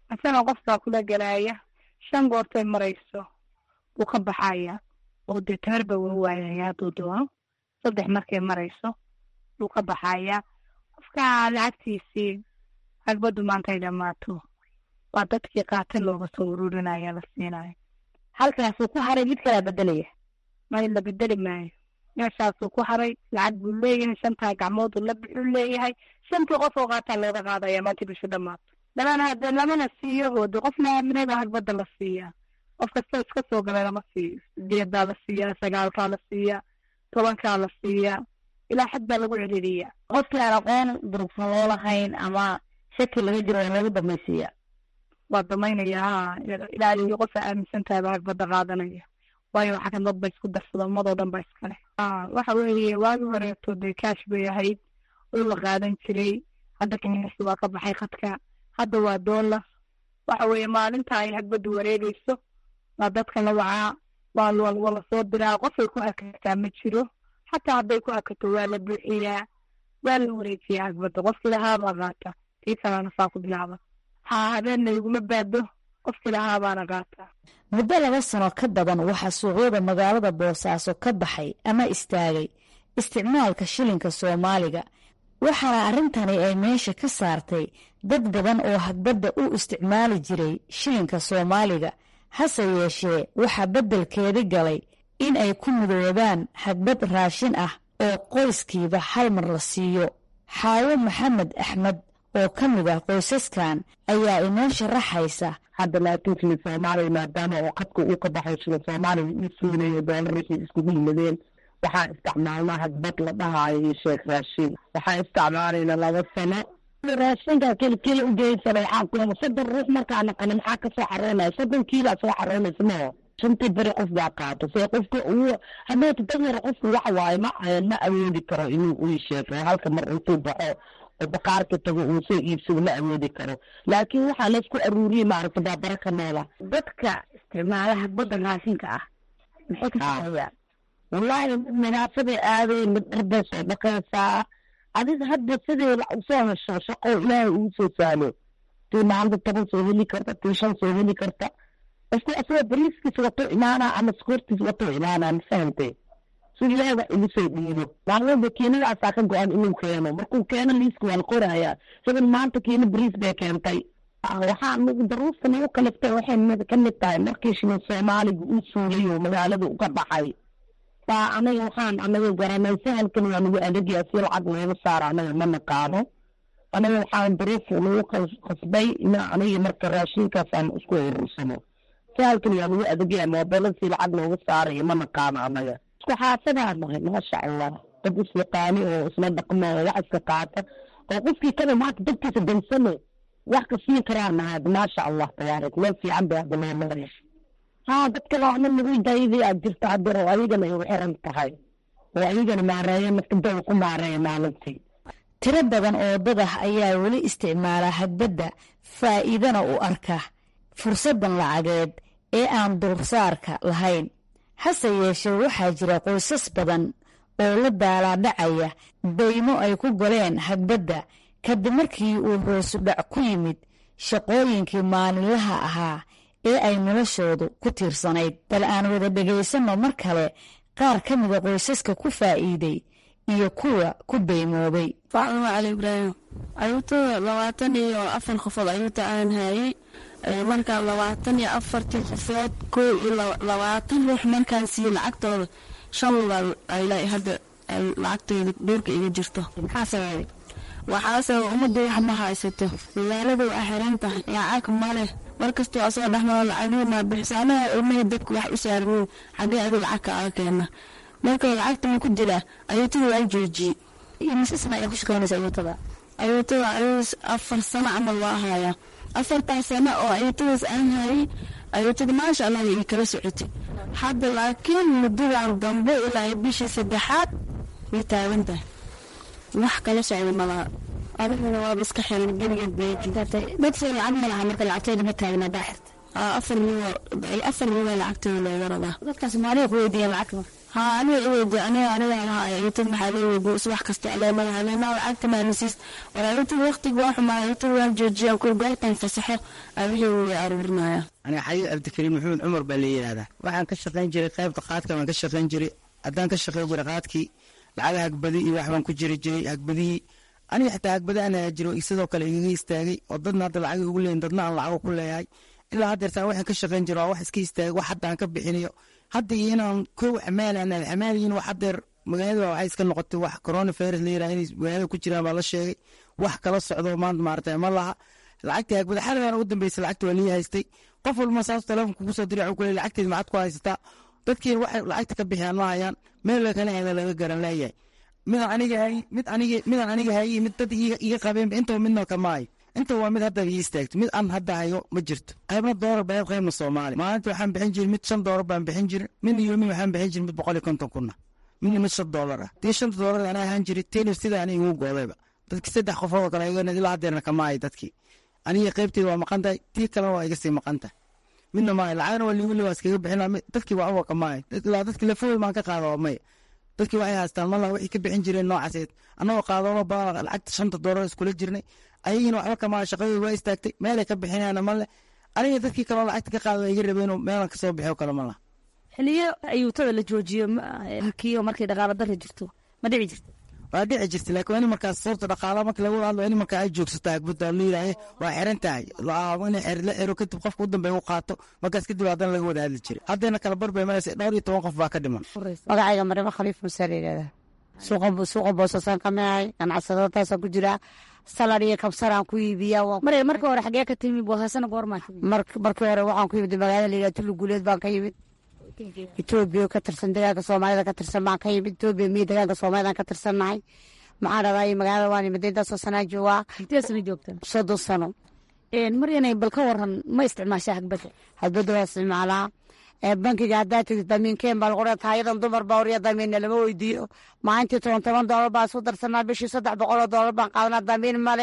isagana qofkaa kula gelaaya shan goortay marayso wuu ka baxaya oo dee tamarba waa waayaya hadduu doono saddex markay marayso wuu ka baxaya qofka lacagtiisii hagbaddu maantay dhammaato waa dadkii qaata looga soo ururinaya la siinayo halkaasuu ku haray mid kalaa bedelaya may la bedeli maayo meeshaasuu ku haray lacag buu leeyahay shantaa gacmoodu la bixuu leeyahay shantii qof oo qaataa looga qaadaya maanta bishu dhammaato lamana hade lamana siiyo hoode qofna aaminada hagbadda la siiyaa qof kasta iska soo galay lama siiyo sideedaa la siiyaa sagaalkaa la siiyaa tobankaa la siiyaa ilaa xad baa lagu celiliyaa qofkii aan aqoon durugsan loo lahayn ama shaki laga jiro in lagu damaysiiya waa damaynaya ha ilaa iyo qofa aaminsan tahay baa hagbadda qaadanaya waayo waxaa kan dad ba isku darsada ummadoo dhan ba iskale waxa weeye waagi horeeto dee kaash bay ahayd oo la qaadan jiray hadda kanyasi waa ka baxay khadka hadda waa doolar waxa weeye maalinta ay hagbaddu wareegeyso waa dadka la wacaa waa waa lasoo diraa qofay ku hakataa ma jiro xataa hadday ku hakato waa la buuxiyaa waa la wareejiyaa hagbadda qofkii lahaabaa qaata tii kalena saa ku bilaaba haa habeenna iguma baado qofkii lahaabaana qaataa muddo laba sano ka badan waxaa suuqyada magaalada boosaaso ka baxay ama istaagay isticmaalka shilinka soomaaliga waxaana arrintani ay meesha ka saartay dad badan oo hagbadda u isticmaali jiray shilinka soomaaliga hase yeeshee waxaa beddelkeedi galay in ay ku midoobaan hagbad raashin ah oo qoyskiiba hal mar la siiyo xaawo maxamed axmed oo ka mid ah qoysaskan ayaa inoo sharaxaysa hadda laakiin shilin soomaaliya maadaama oo qadka uu ka baxay shilin soomaaliya ii suulayo doolarishii iskugu yimadeen waxaan isticmaalnaa hagbad la dhahaayo iyo sheekh raashin waxaan isticmaalayna laba sano raashinka keli keli u geysanay waxaan ku soddon ruux markaa naqana maxaa kasoo xareynaya soddon kiilaa soo xareynaysa mao shantii beri qof baa qaato see qofka uu hadeeta danyar qofku waxa waaye ma ma awoodi karo inuu uu sheego halka mar intuu baxo oo baqaarka tago uu soo iibsado ma awoodi karo laakiin waxaa laysku aruuriyey maaragta baabara ka noola dadka isticmaala hagbadda raashinka ah maxay ka shaqeeyaan wallaahi mid nadaafaday aadeen mid dharbay soo dhaqaysaa adiga hadda sidii usoo hesho shaqo ilaahay uu soo sahlo tii maalinta toban soo heli karta tii shan soo heli karta qofku asagoo bariiskiis wato imaanaa ama skoortiis wato imaanaa ma fahantay si ilaahay wax igu soo dhiibo maalmada keenadaasaa ka go-an inuu keeno markuu keeno liiska waa la qorayaa isagan maanta keeno bariis bay keentay waxaa daruurta nagu kaliftay waxay ka mid tahay markii shilin soomaaliga uu suulayo magaalada uga baxay baa anaga waxaan anaga garanay sahalkan waa nagu adagyaa si lacag looga saaro anaga ma naqaano anaga waxaan daruuf nagu qasbay ina aniga marka raashinkaasaan isku urursano sahalkan waa nagu adagyaa moobelada si lacag looga saarayo ma naqaano anaga isku xaasadaa nahay maasha allah dad isyaqaani oo isla dhaqmo oo wax iska qaata oo qofkii kada maanta dadkiisa dansane wax ka siin karaa nahay maasha allah tabaarak meel fiican bay hadda loo maraya haa dadka laana nagu dayday aad jirta hadeer oo adigana ay u xiran tahay oo adigana maareeya markadada ku maareeya maalintii tiro badan oo dad ah ayaa weli isticmaala hagbadda faa'iidana u arka fursaddan lacageed ee aan dulsaarka lahayn hase yeeshee waxaa jira qoysas badan oo la daalaadhacaya daymo ay ku galeen hagbadda kadib markii uu hoosudhac ku yimid shaqooyinkii maalinlaha ahaa ee ay noloshoodu ku tiirsanayd bal aan wada dhegaysanno mar kale qaar ka mida qoysaska ku faa'iiday iyo kuwa ku daymoobay faacuma cali ibraahim ayuutada labaatan iyo afar qofood ayuuta aan hayay markaa labaatan iyo afartii qofood koo iyo labaatan ruux markaan siiye lacagtooda shan lugaad ay hadda lacagtooda dhuurka iga jirto maxaa sababay waxaase ummadda wax ma haysato magaalada waa xiran tahay lacag male markastoo asoo dhexmaro lacagiina bixisaanaha ilmahii dadku wax u saarmin xagee adu lacag ka aga keena marka lacagta ma ku jira ayuutada waa joojiyey mise sana ayaa ku shaqeynaysa ayuutada ayuutada ayuu afar sano camal waa hayaa afartaa sano oo ayuutadaas aan hayay ayuutada maasha allah way kala socotay hadda laakiin muddadan dambe ilaa bishii saddexaad way taagan tahay wax kala socda malaha adiguna waaba iska xiran geligeed dadka lacag ma laha marka lacagteeda ma taagna baa xirta afar mil afar mil lacagteeda looga rabaa dadkaas maaliga ku weydiiyeen lacagta haa aniga iweydi aniga aniga lahaa ayatad maxaa la weydi subax kasta caleemada caleemaha lacagta maanasiis walaalintad waqtiga waa xumaa ayatad waan joojiya ku goortan fasaxe abixii wuu aruurinaya aniga xayi cabdikariim maxamed cumar baa la yidhahdaa waxaan ka shaqayn jiray qaybta qaadka baan ka shaqayn jiray haddaan ka shaqayn jiray qaadkii lacaga hagbadi iyo wax baan ku jiri jiray hagbadihii aniga xitaa hagbada aan jiro sidoo kale igaga istaagay oo dadna hadda lacag ugu leeyin dadna aan lacago ku leeyahay ilaa haddeertaan waxaan ka shaqayn jira waa wax iska istaagay wax hadda aan ka bixinayo hadda iyo inaan kow xamaalan xamaaliyiin wax haddeer magaalada waxay iska noqotay wax coronavirus la yiraha inay magaalada ku jiraan baa la sheegay wax kala socdo maanta maaragtay ma laha lacagtii hagbada xaligan ugu dambeysay lacagta waa lii haystay qof walba saas telefonka kugu soo diray ku leeyahay lacagteed macad ku haysataa dadkiina waxay lacagta ka bixiyaan ma hayaan meel kale hela laga garan leeyahay mid aniga hay mid aniga midaan aniga hayay mid dad iga qabeen intaba midna kamaayo inta waa mid hadda ii istaagto mid aan hadda hayo ma jirto qaybna doolar baa qaybna soomaali maalinta waxaan bixin jiray mid shan doolar baan bixin jiray mid iyo mid waxaan bixin jiray mid boqol iyo konton kuna midna mid shan doolar ah tii shanta doolar anaa ahaan jiray tenir sida ani igu goodayba dadki saddex qofood oo kale ayagana ilaa haddeerna kamaayo dadkii aniga qaybteeda waa maqan tahay tii kalena waa iga sii maqan tahay midna maayo lacagna waa liwili waa iskaga bixin dadkii waa uwa kamaayo ilaa dadki lafooy maan ka qaada waa maya dadkii waxay haystaan mala waxay ka bixin jireen noocaseed annagoo qaadoono badan lacagta shanta doolar iskula jirnay ayagiina waxba kamaa shaqadooda waa istaagtay meelay ka bixinayaana male aniga dadkii kaloo lacagta ka qaada waa iga rabeenoo meelan kasoo bixiyo kale mala xiliyo ayuutada la joojiyo hakiyo markay dhaqaalo dara jirto ma dhici jirta waa dhici jirta laakiin waa in markaas sababta dhaqaala marka lagu hadlo in markaa ay joogsato hagbada la yidhaahe waa xiran tahay in la xero kadib qofka u dambeeya u qaato markaas kadib haddana laga wada hadli jiray haddayna kala barbay maraysa dhowr iyo toban qof baa ka dhiman magacayga marimo khaliif muuse la yidhahdaa suuqa boosasaan ka micay ganacsadataasaan ku jiraa salar iyo kabsaraan ku iibiya mare marka hore xagee ka timi boosasana goormaa markii hore waxaan ku yimid magaalada layidhaha tulli guuleed baan ka yimid etoobiya ka tirsan degaanka soomaalida ka tirsan baan ka yimid etoobiya miyo degaanka soomaalidaan ka tirsannahay maxaa dhahday magaalada waan imid intaasoo sanaa joogaa intee sana joogta soddon sano maryanay bal ka waran ma isticmaashaa hagbada hagbada waa isticmaalaa bankiga haddaa tegid damiinkeen baa lagu dhaha taayadan dumar baa horiya damiinna lama weydiiyo maalintii toban toban doolar baan isku darsanaa bishii saddex boqol oo doolar baan qaadanaa damiin male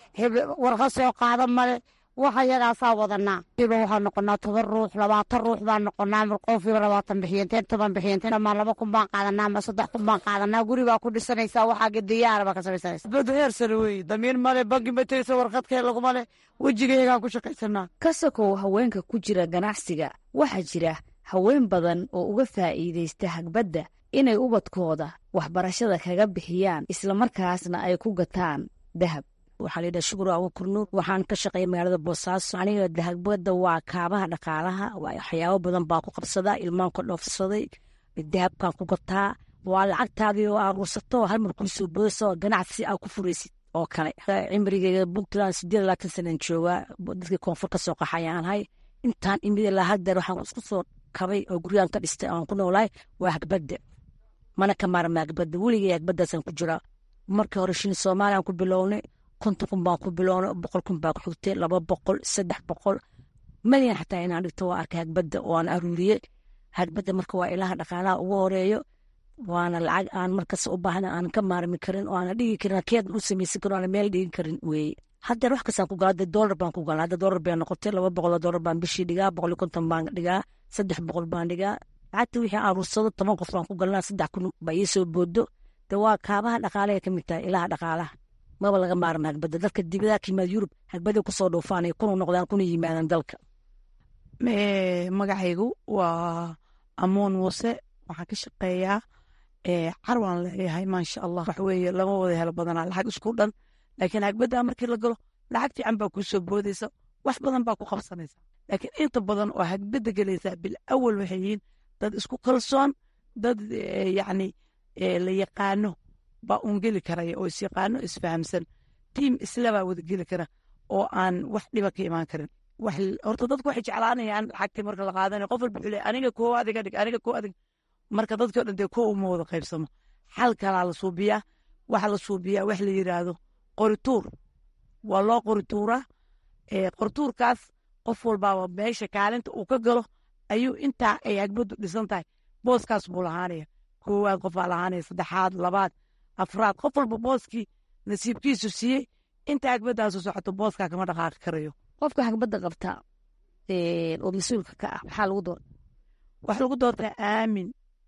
warqa soo qaada male waxa yagaasaa wadanaa iba waxaa noqonaa toban ruux labaatan ruux baan noqonaa qofiba labaatan bixiyeenteen toban bixiyeenteen dhamaan laba kun baan qaadanaa ama saddex kun baan qaadanaa guri baa ku dhisanaysaa waxaa gediyaara baa ka samaysanaysa bada heer sare weeye damiin male banki ma tegaysa warqadkee laguma le wejigayagaan ku shaqaysanaa ka sokow haweenka ku jira ganacsiga waxaa jira haween badan oo uga faa'iidaysta hagbadda inay ubadkooda waxbarashada kaga bixiyaan islamarkaasna ay ku gataan dahab waxaa la yidhaha shukur awa kurnuur waxaan ka shaqeeya magaalada boosaaso aniga dahagbada waa kaabaha dhaqaalaha waxyaabo badan baa ku qabsadaa ilmaan ka dhoofsaday dahabkaan ku gataa waa lacagtaadii oo aruursato hal mar kuu soo boodayso ganacsi aa ku furaysid oo kale cimrigeyga puntland sideed labaatan sanan joogaa dadkii koonfur ka soo qaxayaan ahay intaan imid ilaa haddeer waxaan isku soo kabay oo guryahan ka dhistay aan ku noolahay waa hagbadda mana ka maarma hagbadda weligay hagbaddaasaan ku jiraa markii hore shin soomaaliyaan ku bilownay konton kun baan ku bilownay boqol kun baa ku xigtay laba boqol saddex boqol malyan xataa inaan dhigto waa arkay hagbadda oo aan aruuriyey hagbadda marka waa ilaha dhaqaalaha ugu horeeyo waana lacag aan markas u baahna aan ka maarmi karin oo aana dhigi karin keed u samaysan karin aana meel dhigin karin weeye haddeer wax kastaan ku gala doolar baan ku gala hadda doolar bay noqotay laba boqol oo doolar baan bishii dhigaa boqol iyo konton baan dhigaa saddex boqol baan dhigaa lacagta wixii aruursado toban qof baan ku galnaa saddex kun baa ii soo boodo de waa kaabaha dhaqaalaha ka mid tahay ilaha dhaqaalaha maba laga maarma hagbadda dadka dibadaha ka yimaada yurub hagbadday kusoo dhoofaan ay kuna noqdaan kuna yimaadaan dalka magacaygu waa amoon muuse waxaan ka shaqeeyaa carwaan leeyahay maasha allah wax weeye lama wada helo badanaa lacag isku dhan laakiin hagbadda markii la galo lacag fiican baa kuu soo boodaysa wax badan baa ku qabsanaysa laakiin inta badan oo hagbadda gelaysaa bil awal waxay yihiin dad isku kalsoon dad yacni la yaqaano baa uun geli karaya oo isyaqaano isfahamsan tiim islabaa wada geli kara oo aan wax dhiba ka imaan karin horta dadku waxay jeclaanayaan lacagtii marka la qaadanayo qof walba wuxuu leeyahay aniga koo adiga dhig aniga koo adiga marka dadkii o dhan dee koo uma wada qaybsamo xal kalaa la suubiyaa waxa la suubiyaa wax la yidhaahdo qorituur waa loo qorituuraa qorituurkaas qof walbaaba meesha kaalinta uu ka galo ayuu intaa ay hagbaddu dhisan tahay booskaas buu lahaanaya koowaad qof baa lahaanaya saddexaad labaad afraad qof walba booskii nasiibkiisu siiyey inta hagbadaasu socoto booskaa kama dhaqaaqi karayo qofka hagbadda qabta oo mas-uulka ka ah maxaa lagu doorta waxaa lagu doortaa aamin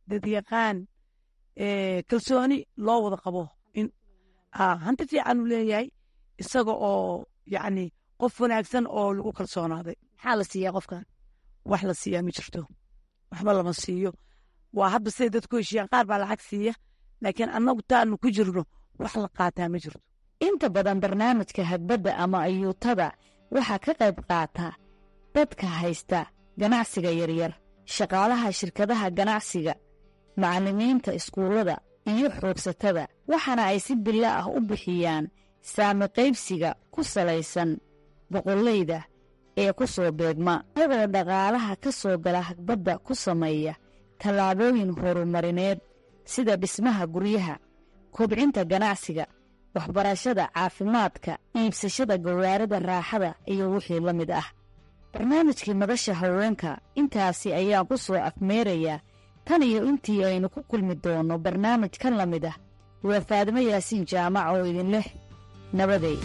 dadyaqaan kalsooni loo wada qabo in hanti fiican uu leeyahay isaga oo yacni qof wanaagsan oo lagu kalsoonaaday maxaa la siiyaa qofkan wax la siiyaa ma jirto waxba lama siiyo waa hadba siday dadku heshiiyaan qaar baa lacag siiya laakiin annagu taanu ku jirno wax la qaataa ma jirto inta badan barnaamijka hagbadda ama ayuutada waxaa ka qayb qaata dadka haysta ganacsiga yaryar shaqaalaha shirkadaha ganacsiga macallimiinta iskuullada iyo xoogsatada waxaana ay si bilo ah u bixiyaan saami qaybsiga ku salaysan boqollayda ee ku soo beegma iyagoo dhaqaalaha ka soo gala hagbadda ku sameeya tallaabooyin horumarineed sida dhismaha guryaha kobcinta ganacsiga waxbarashada caafimaadka iibsashada gawaarida raaxada iyo wixii la mid ah barnaamijkii madasha haweenka intaasi ayaan ku soo afmeerayaa tan iyo intii aynu ku kulmi doonno barnaamij kan la mid ah waa faadimo yaasiin jaamac oo idin leh nabaday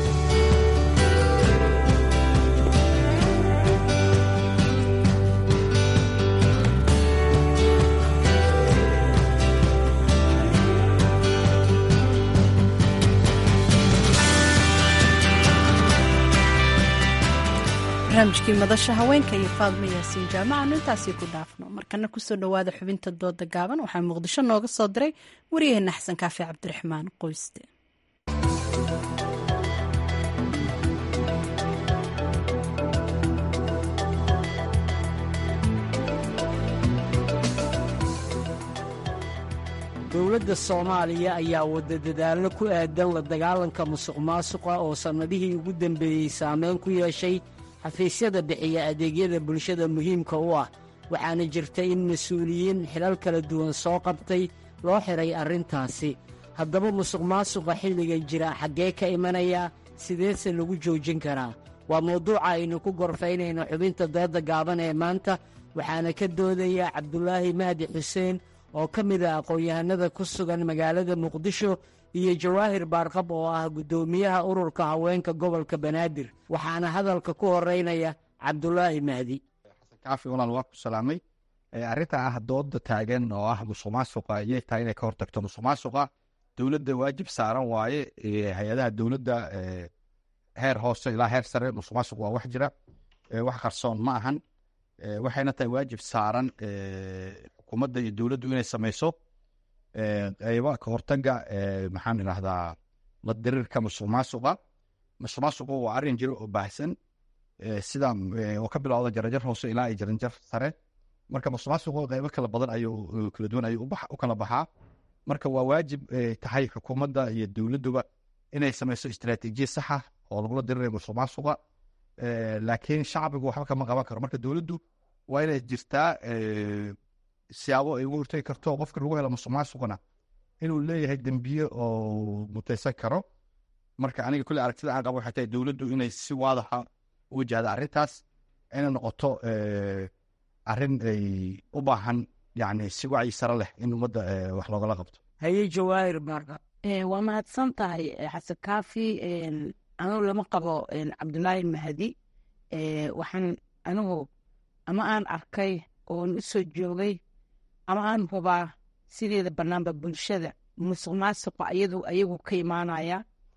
barnaamijkii madasha haweenka iyo faadmo yaasiin jaamacanu intaasii ku dhaafno markana kusoo dhowaada xubinta dooda gaaban waxaa muqdisho nooga soo diray waryaheena xasan kaafi cabdiraxmaan qoyste dowladda soomaaliya ayaa wada dadaallo ku aadan la dagaalanka musuq maasuqa oo sannadihii ugu dembeeyey saameyn ku yeeshay xafiisyada bixiya adeegyada bulshada muhiimka u ah waxaana jirta in mas-uuliyiin xilal kala duwan soo qabtay loo xidhay arrintaasi haddaba musuq maasuqa xilliga jira xaggee ka imanaya sideese lagu joojin karaa waa mawduuca aynu ku gorfaynayno xubinta dooda gaaban ee maanta waxaana ka doodaya cabdulaahi mahdi xuseen oo ka mid ah aqoon-yahanada ku sugan magaalada muqdisho iyo jawaahir baarqab oo ah guddoomiyaha ururka haweenka gobolka banaadir waxaana hadalka ku horeynaya cabdulaahi mahdi kaafi walaal waa ku salaamay arrinta ah dooda taagan oo ah musuq maasuqa ayay tahay inay ka hortagto musuq maasuqa dowladda waajib saaran waaye hay-adaha dowladda heer hoose ilaa heer sare musuq maasuq waa wax jira wax qarsoon ma ahan waxayna tahay waajib saaran xukuumadda iyo dowladdu inay sameyso qayba ka hortaga maxaan idhahdaa la dirirka musuq maasuqa musuq maasuqu waa arrin jiro oo baahsan sida oo ka bilowda jarajar hoose ilaa iyo jaranjar sare marka musuq maasuqu qaybo kala badan ayuu kala duwan ayuu u kala baxaa marka waa waajib tahay xukuumadda iyo dowladduba inay sameyso istaraatiijiya saxa oo lagula dirirayo musuq maasuqa laakiin shacbigu waxba kama qaban karo marka dowladdu waa inay jirtaa siyaabo ay ugu hortagi karto qofka lagu helo musuq maasuqna inuu leeyahay dembiye oo mutaysan karo marka aniga kulle aragtida aan qabo waxay tahay dowladdu inay si waadaxa u wajahda arrintaas inay noqoto arrin ay u baahan yani si wacyi sare leh in ummadda wax loogala qabto haye jawaahir baarqa waa mahadsan tahay xasan kaafi anugu lama qabo cabdulaahi mahdi waxaan anigu ama aan arkay oon u soo joogay ama aan hubaa sideeda banaanba bulshada musuq maasuqa iyadu ayagu ka imaanaya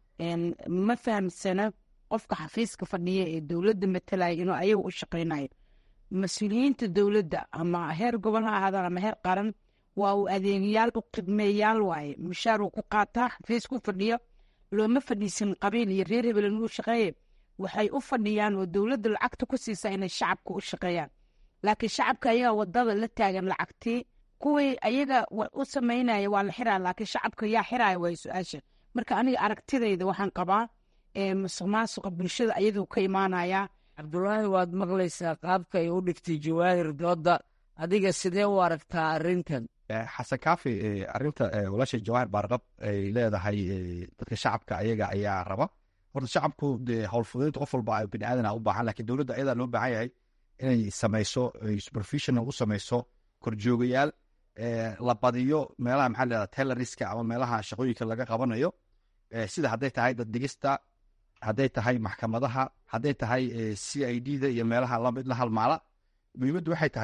ma fahamsana qofka xafiiska fadhiya ee dowladda matalaya inuu ayagu u shaqaynayo mas-uuliyiinta dowladda ama heer gobol ha ahaadaan ama heer qaran waa uu adeegayaal u khidmeeyaal waaye mushaar uu ku qaataa xafiis ku fadhiyo looma fadhiisan qabiil iyo reer hebel inuu shaqeeye waxay u fadhiyaan oo dowladda lacagta ku siisaa inay shacabka u shaqeeyaan laakiin shacabka ayaga wadada la taagan lacagtii kuwii ayaga u samaynaya waa la xiraa laakiin shacabka yaa xiraya waay su-aasha marka aniga aragtidayda waxaan qabaa musuq maasuqa bulshada ayaduu ka imaanaya cabdulaahi waad maqlaysaa qaabka ay u dhigtay jawaahir dooda adiga sidee u aragtaa arrintan xasan kaafi arrinta walaasha jawaahir baarqab ay leedahay dadka shacabka ayaga ayaa raba horta shacabku dee howlfudeynta qof walba bini aadan u baahan lakin dowladda ayadaa loo baahan yahay inay sameyso supervision u sameyso korjoogayaal la badiyo meelaha maxaa leedaha tailoriska ama meelaha shaqooyinka laga qabanayo sida hadday tahay dad digista hadday tahay maxkamadaha hadday tahay c i d da iyo meelaha lamid la halmaala muhiimaddu waxay tahay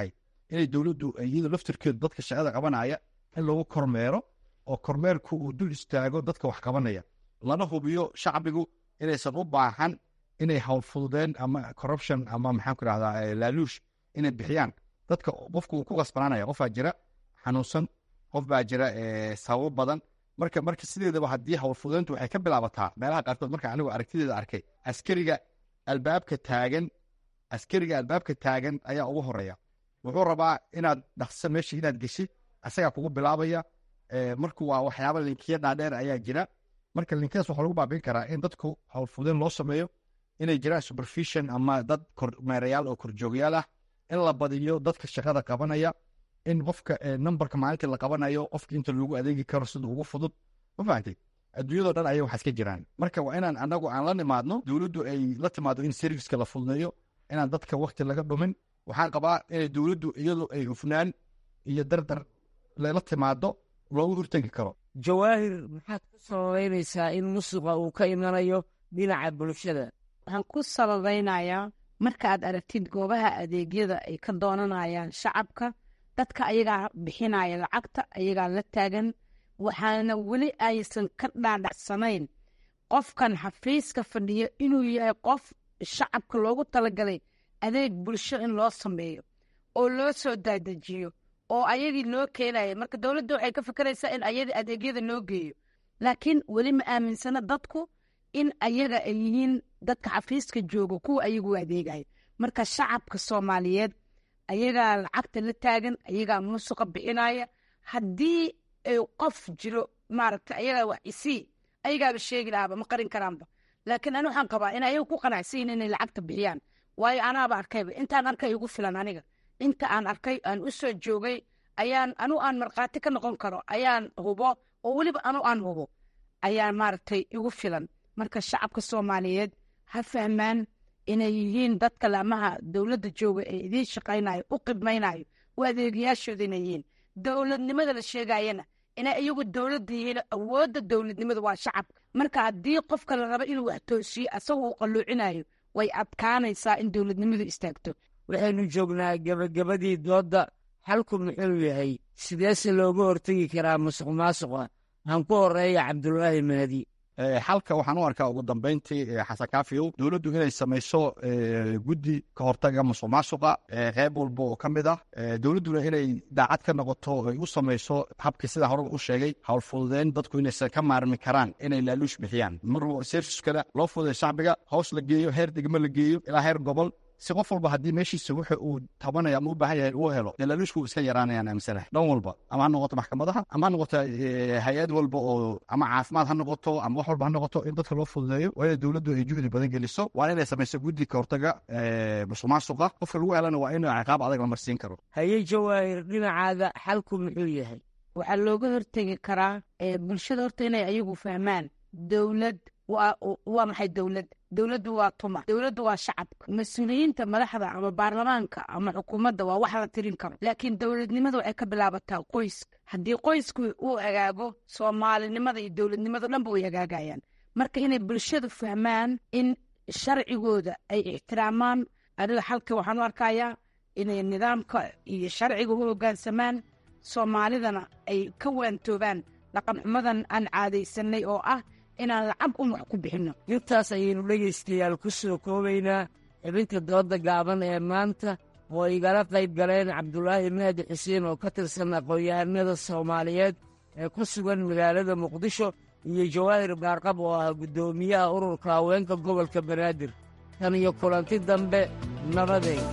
inay dowladdu iyada laftirkeedu dadka shaqada qabanaya in lagu kormeero oo kormeerku uu dul istaago dadka wax qabanaya lana hubiyo shacbigu inaysan u baahan inay howlfududeen ama corruption ama maxaan ku rahdaa laaluush inay bixiyaan dadka qofku uu ku qasbanaanaya qofaa jira xanuunsan qof baa jira sababo badan marka marka sideedaba haddii howlfududeyntu waxay ka bilaabataa meelaha qaarkood marka anigu aragtideeda arkay askariga albaabka taagan askariga albaabka taagan ayaa ugu horeeya wuxuu rabaa inaad dhaqso meesha inaad geshi asagaa kugu bilaabaya marku waa waxyaaba linkiya dhaadheer ayaa jira marka linkiyadaas waxaa lagu baabin karaa in dadku howlfududeyn loo sameeyo inay jiraan supervision ama dad kormeerayaal oo korjoogyaal ah in la badiyo dadka shaqada qabanaya in qofka numberka maalintii la qabanayo qofka inta loogu adeegi karo sida ugu fudud ma fahamtay adduunyadoo dhan ayay waxaas ka jiraan marka waa inaan anagu aan la nimaadno dowladdu ay la timaado in serviceka la fududeeyo inaan dadka wakti laga dhumin waxaan qabaa inay dowladdu iyadu ay hufnaan iyo dardar lela timaado loogu hortegi karo jawaahir maxaad ku sababeynaysaa in musuqa uu ka imanayo dhinaca bulshada waxaan ku sababeynayaa marka aad aragtid goobaha adeegyada ay ka doonanayaan shacabka dadka ayagaa bixinaya lacagta ayagaa la taagan waxaana weli aysan ka dhaadhacsanayn qofkan xafiiska fadhiyo inuu yahay qof shacabka loogu talagalay adeeg bulsho in loo sameeyo oo loo soo daadajiyo oo ayagii loo keenaya marka dowladda waxay ka fakeraysaa in ayadii adeegyada loo geeyo laakiin weli ma aaminsana dadku in ayaga ay yihiin dadka xafiiska jooga kuwa ayagu adeegaya marka shacabka soomaaliyeed ayagaa lacagta la taagan ayagaa musuqa bixinaya haddii qof jiro maaragta ayagaa wax isii ayagaaba sheegi lahaaba ma qarin karaanba laakiin ani waxaan qabaa in ayaga ku qanacsayin inay lacagta bixiyaan waayo anaaba arkayba intaan arkay igu filan aniga inta aan arkay aan u soo joogay ayaan anu aan markhaati ka noqon karo ayaan hubo oo weliba anu aan hubo ayaa maaragtay igu filan marka shacabka soomaaliyeed ha fahmaan inay yihiin dadka laamaha dowladda jooga ee idiin shaqaynayo u qibmaynayo u adeegayaashooda inay yihiin dowladnimada la sheegayana inay iyagu dowladda yihiin awoodda dowladnimada waa shacabka marka haddii qofka la rabo inuu wax toosiyo asaga uu qalluucinayo way adkaanaysaa in dowladnimadu istaagto waxaynu joognaa gebagabadii doodda xalku muxuu yahay sideese looga hortegi karaa musuq maasuqa aan ku horeeya cabdulaahi mahdi xalka waxaan u arkaa ugu dambeyntii xasan kaafiyow dowladdu inay samayso guddi ka hortaga musuq maasuqa qeyb walba oo ka mid ah dowladduna inay daacad ka noqoto ay u samayso habkii sidaa horeba u sheegay howlfududeyn dadku inaysan ka maarmi karaan inay laaluush bixiyaan mar serviskana loo fududay shacbiga hoos la geeyo heer degmo la geeyo ilaa heer gobol si qof walba haddii meeshiisa wuxa uu tabanaya ama u baahan yahay uu helo dee laaluushku iska yaraanayaan aaminsanahay dhan walba ama ha noqoto maxkamadaha ama ha noqoto hay-ad walba oo ama caafimaad ha noqoto ama wax walba ha noqoto in dadka loo fududeeyo waa inay dowladdu ay juhdi badan geliso waa inay samayso guddi ka hortaga musuq maasuqa qofka lagu helana waa in ciqaab adag la marsiin karo haye jawaahir dhinacaada xalku muxuu yahay waxaa looga hortegi karaa bulshada horta inay ayagu fahmaan dowlad waa maxay dowlad dowladdu waa tuma dowladdu waa shacabka mas-uuliyiinta madaxda ama baarlamaanka ama xukuumadda waa wax la tirin karo laakiin dowladnimada waxay ka bilaabataa qoyska haddii qoysku uu hagaago soomaalinimada iyo dowladnimada dhanba way hagaagayaan marka inay bulshadu fahmaan in sharcigooda ay ixtiraamaan aniga xalka waxaan u arkayaa inay nidaamka iyo sharciga u hoggaansamaan soomaalidana ay ka waantoobaan dhaqanxumadan aan caadaysanay oo ah inaan lacag un wax ku bixinno intaas ayaynu dhegaystayaal ku soo koobaynaa xibinta dooda gaaban ee maanta oo igala qayb galeen cabdulaahi mahdi xuseen oo ka tirsan aqoon-yahanada soomaaliyeed ee ku sugan magaalada muqdisho iyo jawaahir baarqab oo ah guddoomiyaha ururka haweenka gobolka banaadir tan iyo kulanti dambe nabadeed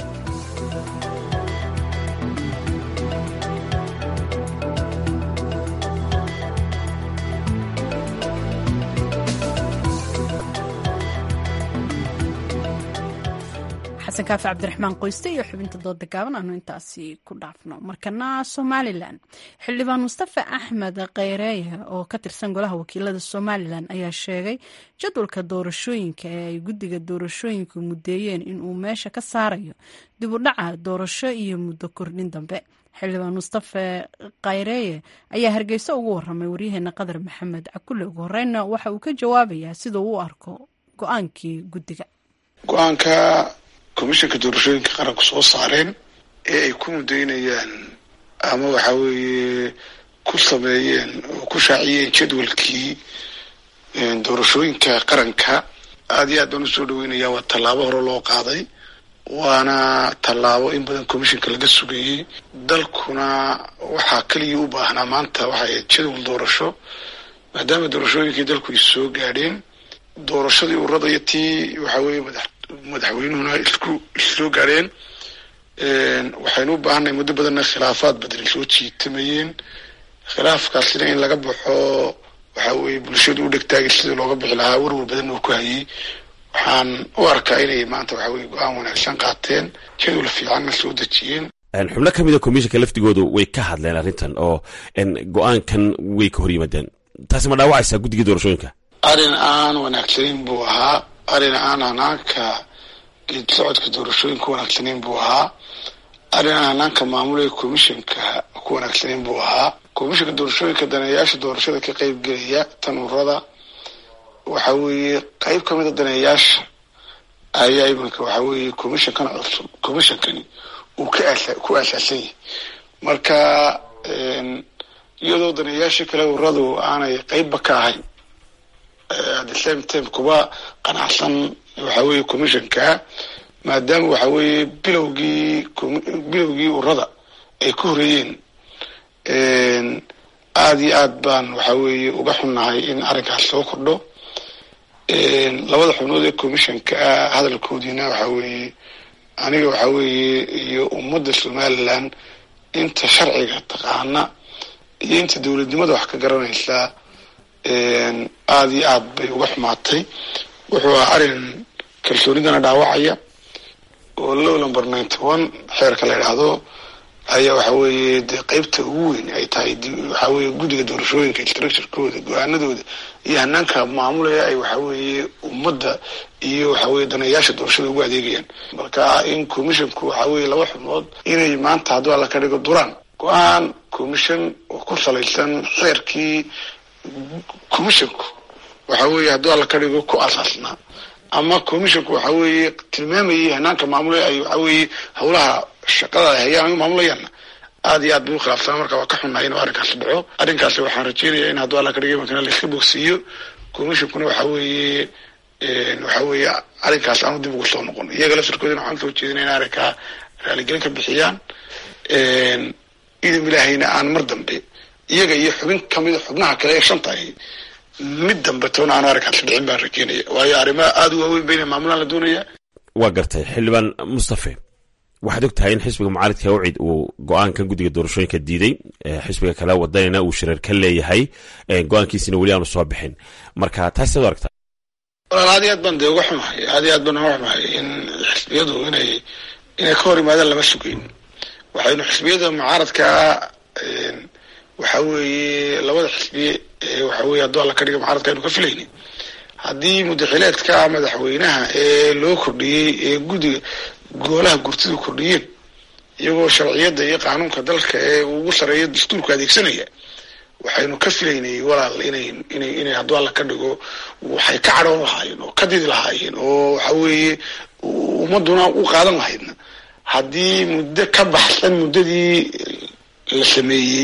xasan kaafi cabdiraxmaan qoyste iyo xubinta dooda gaaban aanu intaasi ku dhaafno markana somalilan xildhibaan mustafa axmed kheyreeye oo ka tirsan golaha wakiilada somalilan ayaa sheegay jadwalka doorashooyinka ee ay guddiga doorashooyinka muddeeyeen inuu meesha ka saarayo dib u dhaca doorasho iyo muddo kordhin dambe xildhibaan mustafa kheyreeye ayaa hargeysa ugu waramay waryaheena qadar maxamed cakule ugu horeyna waxa uu ka jawaabayaa sida uu u arko go-aankii guddiga go-aanka komishanka doorashooyinka qaranku soo saareen ee ay ku mudaynayaan ama waxa weeye ku sameeyeen oo ku shaaciyeen jadwalkii doorashooyinka qaranka aada iyo aad baan usoo dhaweynaya waa tallaabo hore loo qaaday waana tallaabo in badan commissionka laga sugayey dalkuna waxaa keliya u baahnaa maanta waxay jadwal doorasho maadaama doorashooyinkii dalku is soo gaadheen doorashadii urada iyo tii waxa weeye madax madaxweynuhuna isku issoo gaadheen waxaynu u baahanay muddo badanna khilaafaad badan soo jiitamayeen khilaafkaasina in laga baxo waxa weeye bulshadu u dhegtaagay sidii looga bixi lahaa warwar badan uu ku hayay waxaan u arkaa inay maanta waxa weye go-aan wanaagsan qaateen jadwal fiicanna soo dejiyeen xubno ka mid a komishanka laftigoodu way ka hadleen arrintan oo go-aankan way ka hor yimaadeen taasi ma dhaawacaysaa guddigii doorashooyinka arrin aan wanaagsanayn buu ahaa arrin aan hanaanka geed socodka doorashooyinka ku wanaagsanayn buu ahaa arrin aan hanaanka maamulaya commissionka ku wanaagsanayn buu ahaa commissionka doorashooyinka daneeyaasha doorashada ka qeyb gelaya tanuurada waxa weeye qeyb ka mid a daneeyaasha ayaa iminka waxa weeye commissionkan cusub commissionkani uu ka aasa ku aasaasan yahay marka iyadoo daneeyaashii kale uradu aanay qeybba ka ahayn at the same time kuba qanacsan waxa weeye commissionka maadaama waxa weeye bilowgii bilowgii urada ay ka horeeyeen aada iyo aad baan waxa weeye uga xunnahay in arrinkaas soo kordho labada xubnood ee commissionka ah hadalkoodiina waxa weeye aniga waxa weeye iyo ummadda somaliland inta sharciga taqaana iyo inta dowladnimada wax ka garanaysaa aada iyo aad bay uga xumaatay wuxuu ahaa arrin kalsoonidana dhaawacaya oo low number ninety one xeerka la idhaahdo ayaa waxa weeye dee qeybta ugu weyn ay tahay waxa weeye guddiga doorashooyinka structurekooda go-aanadooda iyo hanaanka maamulaya ay waxa weeye ummadda iyo waxa weye daneeyaasha doorashada ugu adeegayaan marka in commissionku waxa weeye laba xubnood inay maanta hadduu alla ka dhigo duraan go-aan commission oo ku salaysan xeerkii commissionku waxa weeye hadduu alla ka dhigo ku asaasnaa ama commissionku waxa weeye tilmaamayay hanaanka maamulaya ay waxa weeye howlaha shaqada ay hayaan ay maamulayaanna aada iyo aad bay u khilaafsanaa marka waa ka xunnahay inuu arrinkaasi dhaco arrinkaasi waxaan rajeynayaa in hadduu alla ka dhigay markana la iska bogsiiyo commissionkuna waxa weeye waxa weeye arrinkaas aanu dib ugu soo noqon iyaga laftirkoodina waxaan soo jeedinay in arrinkaa raaligelin ka bixiyaan idin ilaahayna aan mar dambe iyaga iyo xubin kamida xubnaha kale ee shanta ahi mid dambe toona aanu arrinkaasi dhicin baan rajeynaya waayo arrimaha aada u waaweyn bayna maamulaan la doonaya waa gartay xildhibaan mustafe waxaad og tahay in xisbiga mucaaridka ucid uu go-aankan guddiga doorashooyinka diiday xisbiga kale wadanina uu shireer ka leeyahay go-aankiisina weli aanu soo bixin marka taas saad aragtaa walaal aad iyo aad baan dee uga xumahay aad iyo aad baan uga xumahay in xisbiyadu inay inay ka hor yimaadaan lama sugeyn waxaynu xisbiyada mucaaradkaa waxa weeye labada xisbiye waxa weye hadduu alla ka dhiga mucaaradka aynu ka filayni haddii mudaxileedka madaxweynaha ee loo kordhiyey ee guddiga goolaha gurtidu kordhiyeen iyagoo sharciyadda iyo qaanuunka dalka ee ugu sareeya dastuurka adeegsanaya waxaynu ka filaynay walaal inay inay inay hadduu alla ka dhigo waxay ka cadhoon lahaayeen oo ka didi lahaayeen oo waxa weeye ummaduna u qaadan lahaydna haddii muddo ka baxsan muddadii la sameeyey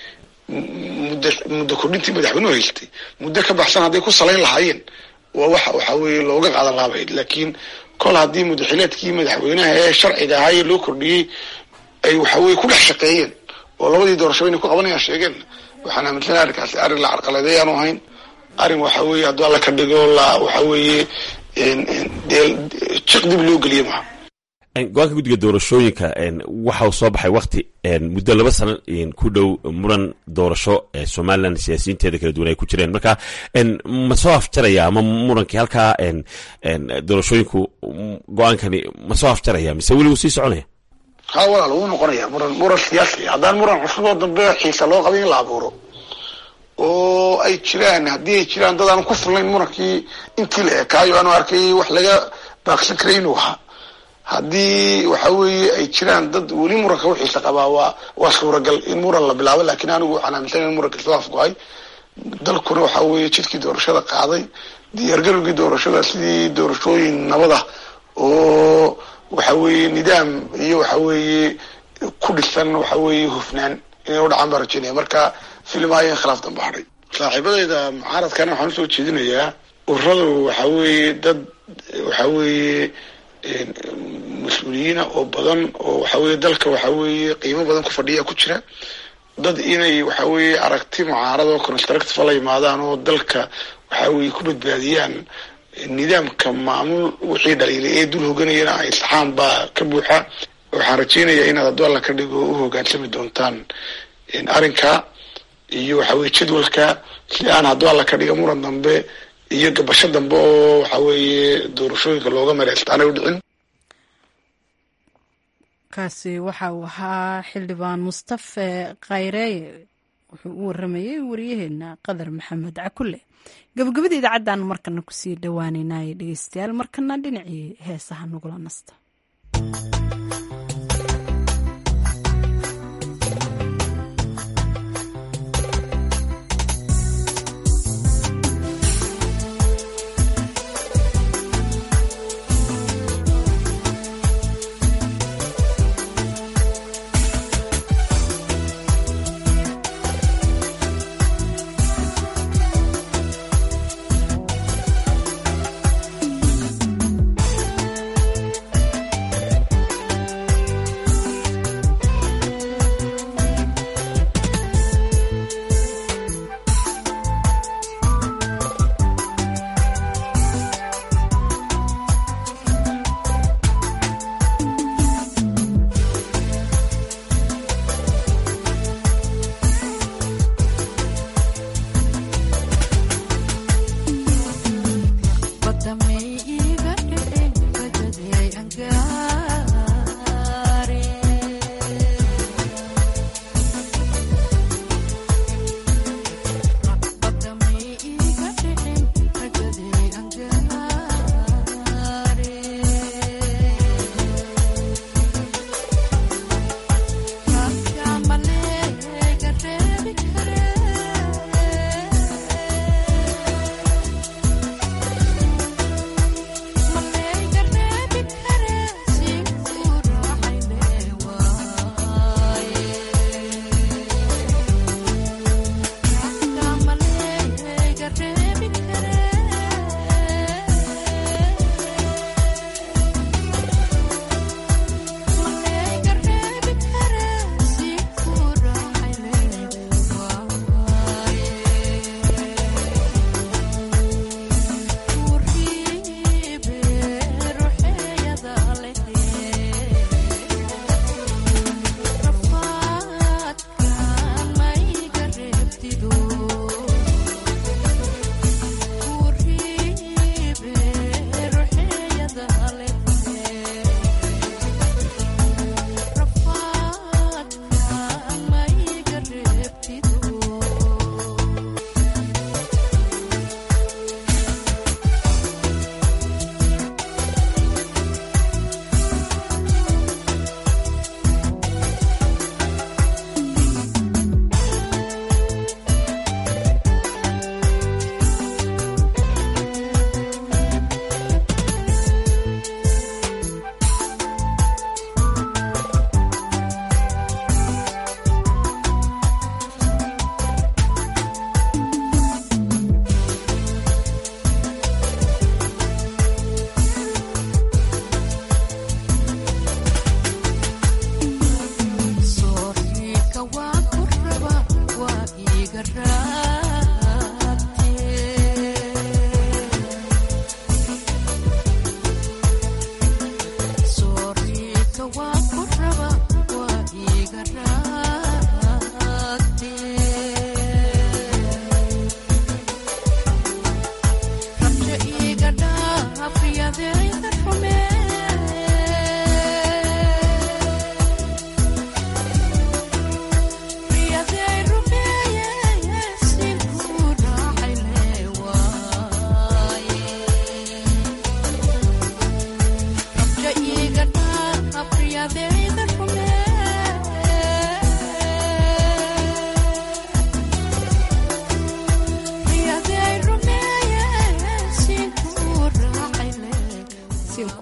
muddo muddo kordhintii madaxweynuhu haystay muddo ka baxsan hadday ku salayn lahaayeen waa waxa waxa weeye looga qaadan lahabayd laakiin kol haddii mudaxileedkii madaxweynaha ee sharciga ahaa ee loo kordhiyey ay waxa weye ku dhex shaqeeyeen oo labadii doorashaba inay ku qabanayaan sheegeen waxaan aaminsanay arrinkaasi arrin la carqaladay aanu ahayn arrin waxa weeye hadduu alla ka dhigo la waxa weeye dee jiq dib loo geliye maha go-aanka guddiga doorashooyinka waxa uu soo baxay wakti muddo laba sano ku dhow muran doorasho somalilan siyaasiyiinteeda kala duwan ay ku jireen marka ma soo afjaraya ama murankii halkaa doorashooyinku go-aankani ma soo afjaraya mise weli wuu sii soconaya ha walaal wuu noqonaya muran muran siyaasi haddaan muran cusub oo dambe xiisa loo qabay in la abuuro oo ay jiraan haddii ay jiraan dad aan ku fulnayn murankii intii la ekaayo aanu arkay wax laga baaqsan karay inuu ahaa haddii waxa weeye ay jiraan dad weli muranka u xiisa qabaa waa waa suuragal in muran la bilaabo lakin anigu waxaan aaminsanay in muranka soo afgo-ay dalkuna waxa weeye jidkii doorashada qaaday diyaargarowgii doorashada sidii doorashooyin nabada oo waxa weeye nidaam iyo waxa weeye ku dhisan waxa weeye hufnaan inay u dhacaan baan rajeynaya marka filmaayo in khilaaf damba hadhay saaxiibadayda mucaaradkana waxaan usoo jeedinayaa ururadu waxa weeye dad waxa weeye mas-uuliyiina oo badan oo waxa weeye dalka waxa weeye qiimo badan ku fadhiya ku jira dad inay waxa weeye aragti mucaarad oo constructive la yimaadaan oo dalka waxa weeye ku badbaadiyaan nidaamka maamul wixii dhaliilay ee dul hoganayana ay saxaan baa ka buuxa waxaan rajeynayaa inaad hadduu alla ka dhigo u hogaansami doontaan arrinka iyo waxa weye jadwalka si aan hadduu alla ka dhiga muran dambe iyo gabasho dambe oo waxa weeye doorashooyinka looga mareysta aanay u dhicin kaasi waxa uu ahaa xildhibaan mustafe khayreeye wuxuu u waramayey wariyaheena qadar maxamed cakule gabagabada idaacaddan markana kusii dhowaaneynaaye dhegeystayaal markana dhinacii heesaha nagula nasta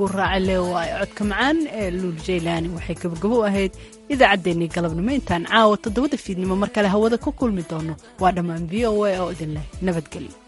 kuu raaca leewaayo codka macaan ee luul jaylaani waxay gabagabo ahayd idaacaddeenii galabnimo intaan caawa toddobada fiidnimo mar kale hawada ku kulmi doono waa dhammaan v o a oo idin leh nabadgelyo